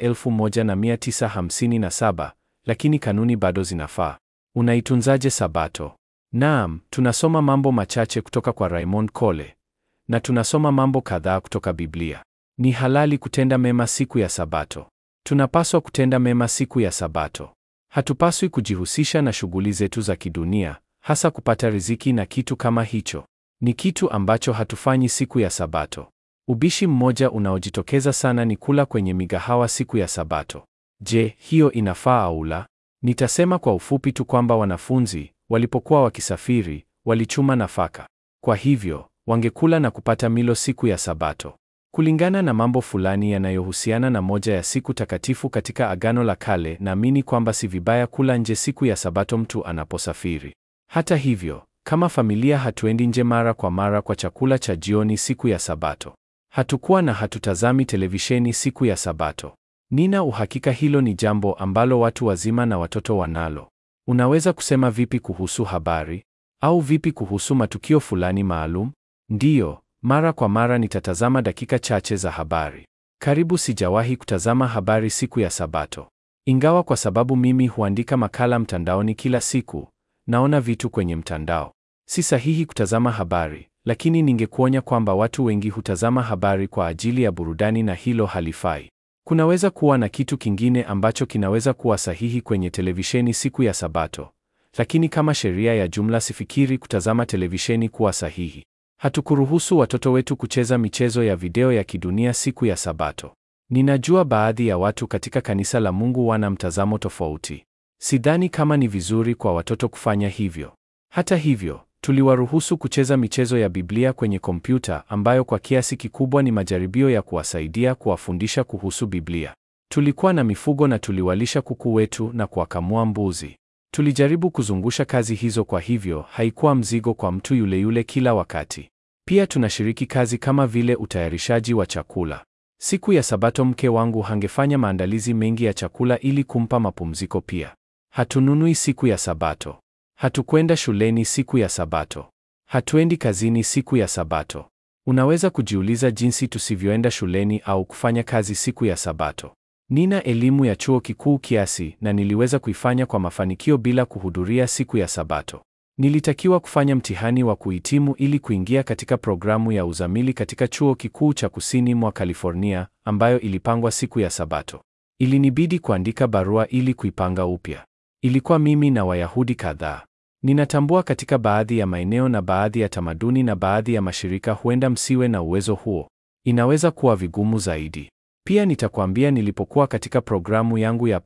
1957, lakini kanuni bado zinafaa. Unaitunzaje Sabato? Naam, tunasoma mambo machache kutoka kwa Raymond Cole na tunasoma mambo kadhaa kutoka Biblia. Ni halali kutenda mema siku ya Sabato. Tunapaswa kutenda mema siku ya Sabato. Hatupaswi kujihusisha na shughuli zetu za kidunia, hasa kupata riziki na kitu kama hicho. Ni kitu ambacho hatufanyi siku ya Sabato. Ubishi mmoja unaojitokeza sana ni kula kwenye migahawa siku ya Sabato. Je, hiyo inafaa au la? Nitasema kwa ufupi tu kwamba wanafunzi walipokuwa wakisafiri walichuma nafaka. Kwa hivyo, wangekula na kupata milo siku ya Sabato. Kulingana na mambo fulani yanayohusiana na moja ya siku takatifu katika Agano la Kale, naamini kwamba si vibaya kula nje siku ya Sabato mtu anaposafiri. Hata hivyo, kama familia hatuendi nje mara kwa mara kwa chakula cha jioni siku ya Sabato. Hatukuwa na hatutazami televisheni siku ya Sabato. Nina uhakika hilo ni jambo ambalo watu wazima na watoto wanalo. Unaweza kusema vipi kuhusu habari? Au vipi kuhusu matukio fulani maalum? Ndiyo, mara kwa mara nitatazama dakika chache za habari. Karibu sijawahi kutazama habari siku ya Sabato. Ingawa kwa sababu mimi huandika makala mtandaoni kila siku, naona vitu kwenye mtandao. Si sahihi kutazama habari, lakini ningekuonya kwamba watu wengi hutazama habari kwa ajili ya burudani na hilo halifai. Kunaweza kuwa na kitu kingine ambacho kinaweza kuwa sahihi kwenye televisheni siku ya Sabato, lakini kama sheria ya jumla sifikiri kutazama televisheni kuwa sahihi. Hatukuruhusu watoto wetu kucheza michezo ya video ya kidunia siku ya Sabato. Ninajua baadhi ya watu katika kanisa la Mungu wana mtazamo tofauti. Sidhani kama ni vizuri kwa watoto kufanya hivyo. Hata hivyo, tuliwaruhusu kucheza michezo ya Biblia kwenye kompyuta ambayo kwa kiasi kikubwa ni majaribio ya kuwasaidia kuwafundisha kuhusu Biblia. Tulikuwa na mifugo na tuliwalisha kuku wetu na kuwakamua mbuzi. Tulijaribu kuzungusha kazi hizo, kwa hivyo haikuwa mzigo kwa mtu yule yule kila wakati. Pia tunashiriki kazi kama vile utayarishaji wa chakula. Siku ya Sabato mke wangu hangefanya maandalizi mengi ya chakula ili kumpa mapumziko pia. Hatununui siku ya Sabato. Hatukwenda shuleni siku ya Sabato. Hatuendi kazini siku ya Sabato. Unaweza kujiuliza jinsi tusivyoenda shuleni au kufanya kazi siku ya Sabato. Nina elimu ya chuo kikuu kiasi na niliweza kuifanya kwa mafanikio bila kuhudhuria siku ya Sabato. Nilitakiwa kufanya mtihani wa kuhitimu ili kuingia katika programu ya uzamili katika chuo kikuu cha kusini mwa California ambayo ilipangwa siku ya Sabato. Ilinibidi kuandika barua ili kuipanga upya. Ilikuwa mimi na Wayahudi kadhaa. Ninatambua katika baadhi ya maeneo na baadhi ya tamaduni na baadhi ya mashirika huenda msiwe na uwezo huo. Inaweza kuwa vigumu zaidi. Pia nitakwambia nilipokuwa katika programu yangu ya PAD,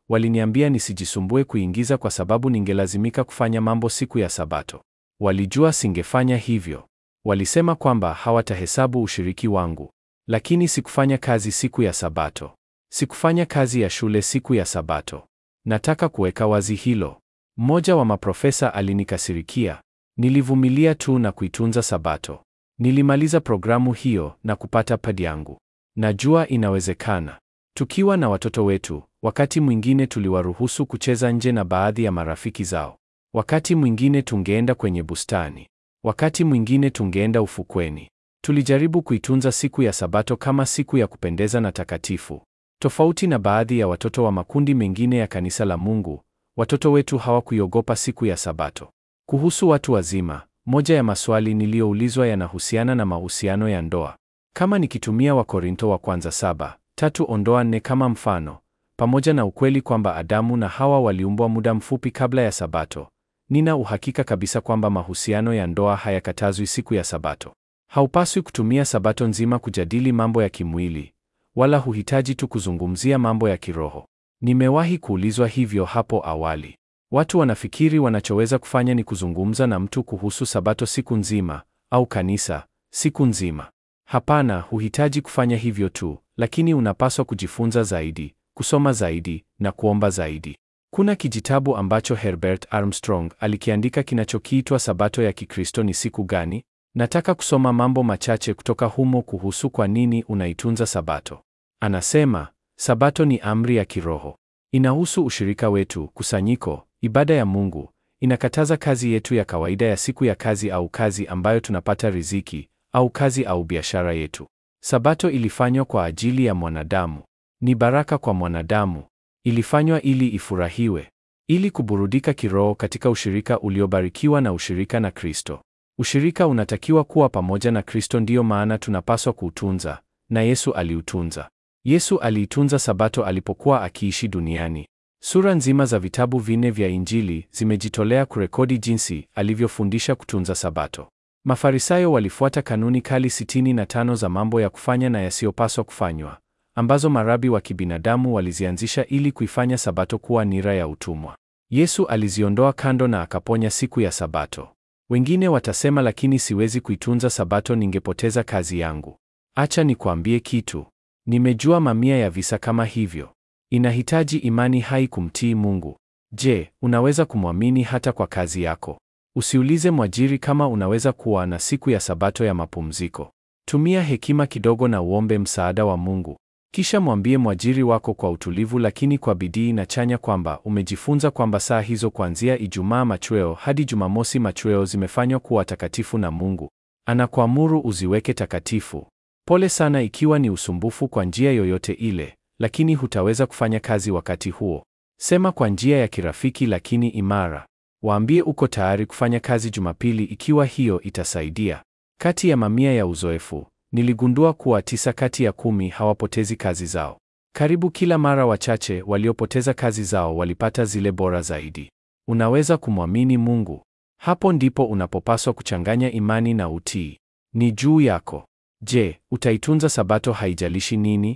waliniambia nisijisumbue kuingiza kwa sababu ningelazimika kufanya mambo siku ya Sabato. Walijua singefanya hivyo. Walisema kwamba hawatahesabu ushiriki wangu. Lakini sikufanya kazi siku ya Sabato. Sikufanya kazi ya shule siku ya Sabato. Nataka kuweka wazi hilo. Mmoja wa maprofesa alinikasirikia. Nilivumilia tu na kuitunza Sabato. Nilimaliza programu hiyo na kupata padi yangu. Najua inawezekana. Tukiwa na watoto wetu, wakati mwingine tuliwaruhusu kucheza nje na baadhi ya marafiki zao. Wakati mwingine tungeenda kwenye bustani. Wakati mwingine tungeenda ufukweni. Tulijaribu kuitunza siku ya Sabato kama siku ya kupendeza na takatifu. Tofauti na baadhi ya watoto wa makundi mengine ya kanisa la Mungu, watoto wetu hawakuiogopa siku ya Sabato. Kuhusu watu wazima, moja ya maswali niliyoulizwa yanahusiana na mahusiano ya ndoa. Kama nikitumia Wakorinto wa kwanza saba tatu ondoa nne kama mfano, pamoja na ukweli kwamba Adamu na Hawa waliumbwa muda mfupi kabla ya Sabato, nina uhakika kabisa kwamba mahusiano ya ndoa hayakatazwi siku ya Sabato. Haupaswi kutumia Sabato nzima kujadili mambo ya kimwili, wala huhitaji tu kuzungumzia mambo ya kiroho. Nimewahi kuulizwa hivyo hapo awali. Watu wanafikiri wanachoweza kufanya ni kuzungumza na mtu kuhusu Sabato siku nzima au kanisa siku nzima. Hapana, huhitaji kufanya hivyo tu, lakini unapaswa kujifunza zaidi, kusoma zaidi na kuomba zaidi. Kuna kijitabu ambacho Herbert Armstrong alikiandika kinachokiitwa Sabato ya Kikristo ni siku gani? Nataka kusoma mambo machache kutoka humo kuhusu kwa nini unaitunza Sabato. Anasema, Sabato ni amri ya kiroho. Inahusu ushirika wetu, kusanyiko, ibada ya Mungu. Inakataza kazi yetu ya kawaida ya siku ya kazi au kazi ambayo tunapata riziki au kazi au biashara yetu. Sabato ilifanywa kwa ajili ya mwanadamu. Ni baraka kwa mwanadamu. Ilifanywa ili ifurahiwe, ili kuburudika kiroho katika ushirika uliobarikiwa na ushirika na Kristo. Ushirika unatakiwa kuwa pamoja na Kristo, ndiyo maana tunapaswa kuutunza, na Yesu aliutunza. Yesu aliitunza Sabato alipokuwa akiishi duniani. Sura nzima za vitabu vinne vya Injili zimejitolea kurekodi jinsi alivyofundisha kutunza Sabato. Mafarisayo walifuata kanuni kali sitini na tano za mambo ya kufanya na yasiyopaswa kufanywa, ambazo marabi wa kibinadamu walizianzisha ili kuifanya Sabato kuwa nira ya utumwa. Yesu aliziondoa kando na akaponya siku ya Sabato. Wengine watasema, lakini siwezi kuitunza Sabato, ningepoteza kazi yangu. Acha nikwambie kitu. Nimejua mamia ya visa kama hivyo. Inahitaji imani hai kumtii Mungu. Je, unaweza kumwamini hata kwa kazi yako? Usiulize mwajiri kama unaweza kuwa na siku ya Sabato ya mapumziko. Tumia hekima kidogo na uombe msaada wa Mungu. Kisha mwambie mwajiri wako kwa utulivu lakini kwa bidii na chanya kwamba umejifunza kwamba saa hizo kuanzia Ijumaa machweo hadi Jumamosi machweo zimefanywa kuwa takatifu na Mungu. Anakuamuru uziweke takatifu. Pole sana ikiwa ni usumbufu kwa njia yoyote ile, lakini hutaweza kufanya kazi wakati huo. Sema kwa njia ya kirafiki lakini imara. Waambie uko tayari kufanya kazi Jumapili ikiwa hiyo itasaidia. Kati ya mamia ya uzoefu, niligundua kuwa tisa kati ya kumi hawapotezi kazi zao. Karibu kila mara wachache waliopoteza kazi zao walipata zile bora zaidi. Unaweza kumwamini Mungu. Hapo ndipo unapopaswa kuchanganya imani na utii. Ni juu yako. Je, utaitunza Sabato haijalishi nini?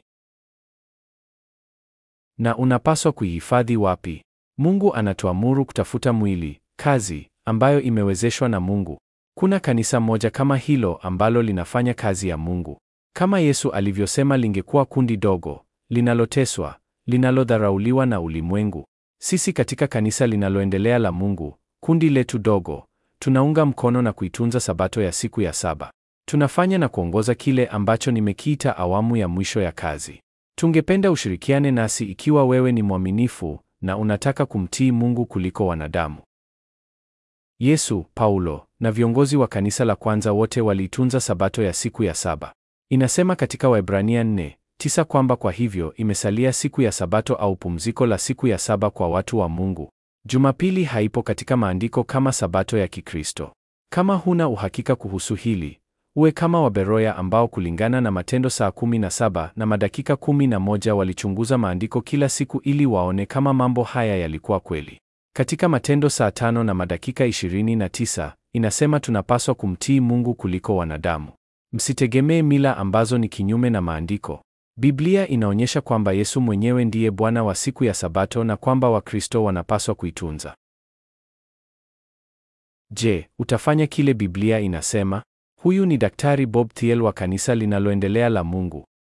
Na unapaswa kuihifadhi wapi? Mungu anatuamuru kutafuta mwili, kazi ambayo imewezeshwa na Mungu. Kuna kanisa moja kama hilo ambalo linafanya kazi ya Mungu. Kama Yesu alivyosema lingekuwa kundi dogo, linaloteswa, linalodharauliwa na ulimwengu. Sisi katika kanisa linaloendelea la Mungu, kundi letu dogo, tunaunga mkono na kuitunza Sabato ya siku ya saba. Tunafanya na kuongoza kile ambacho nimekiita awamu ya mwisho ya kazi. Tungependa ushirikiane nasi ikiwa wewe ni mwaminifu na unataka kumtii Mungu kuliko wanadamu. Yesu, Paulo na viongozi wa kanisa la kwanza wote waliitunza Sabato ya siku ya saba. Inasema katika Waebrania 4:9 kwamba kwa hivyo imesalia siku ya Sabato au pumziko la siku ya saba kwa watu wa Mungu. Jumapili haipo katika maandiko kama Sabato ya Kikristo. Kama huna uhakika kuhusu hili, uwe kama Waberoya ambao kulingana na Matendo saa 17 na madakika 11 walichunguza maandiko kila siku ili waone kama mambo haya yalikuwa kweli. Katika Matendo saa tano na madakika 29 inasema tunapaswa kumtii Mungu kuliko wanadamu. Msitegemee mila ambazo ni kinyume na maandiko. Biblia inaonyesha kwamba Yesu mwenyewe ndiye Bwana wa siku ya Sabato na kwamba Wakristo wanapaswa kuitunza. Je, utafanya kile Biblia inasema? Huyu ni Daktari Bob Thiel wa kanisa linaloendelea la Mungu.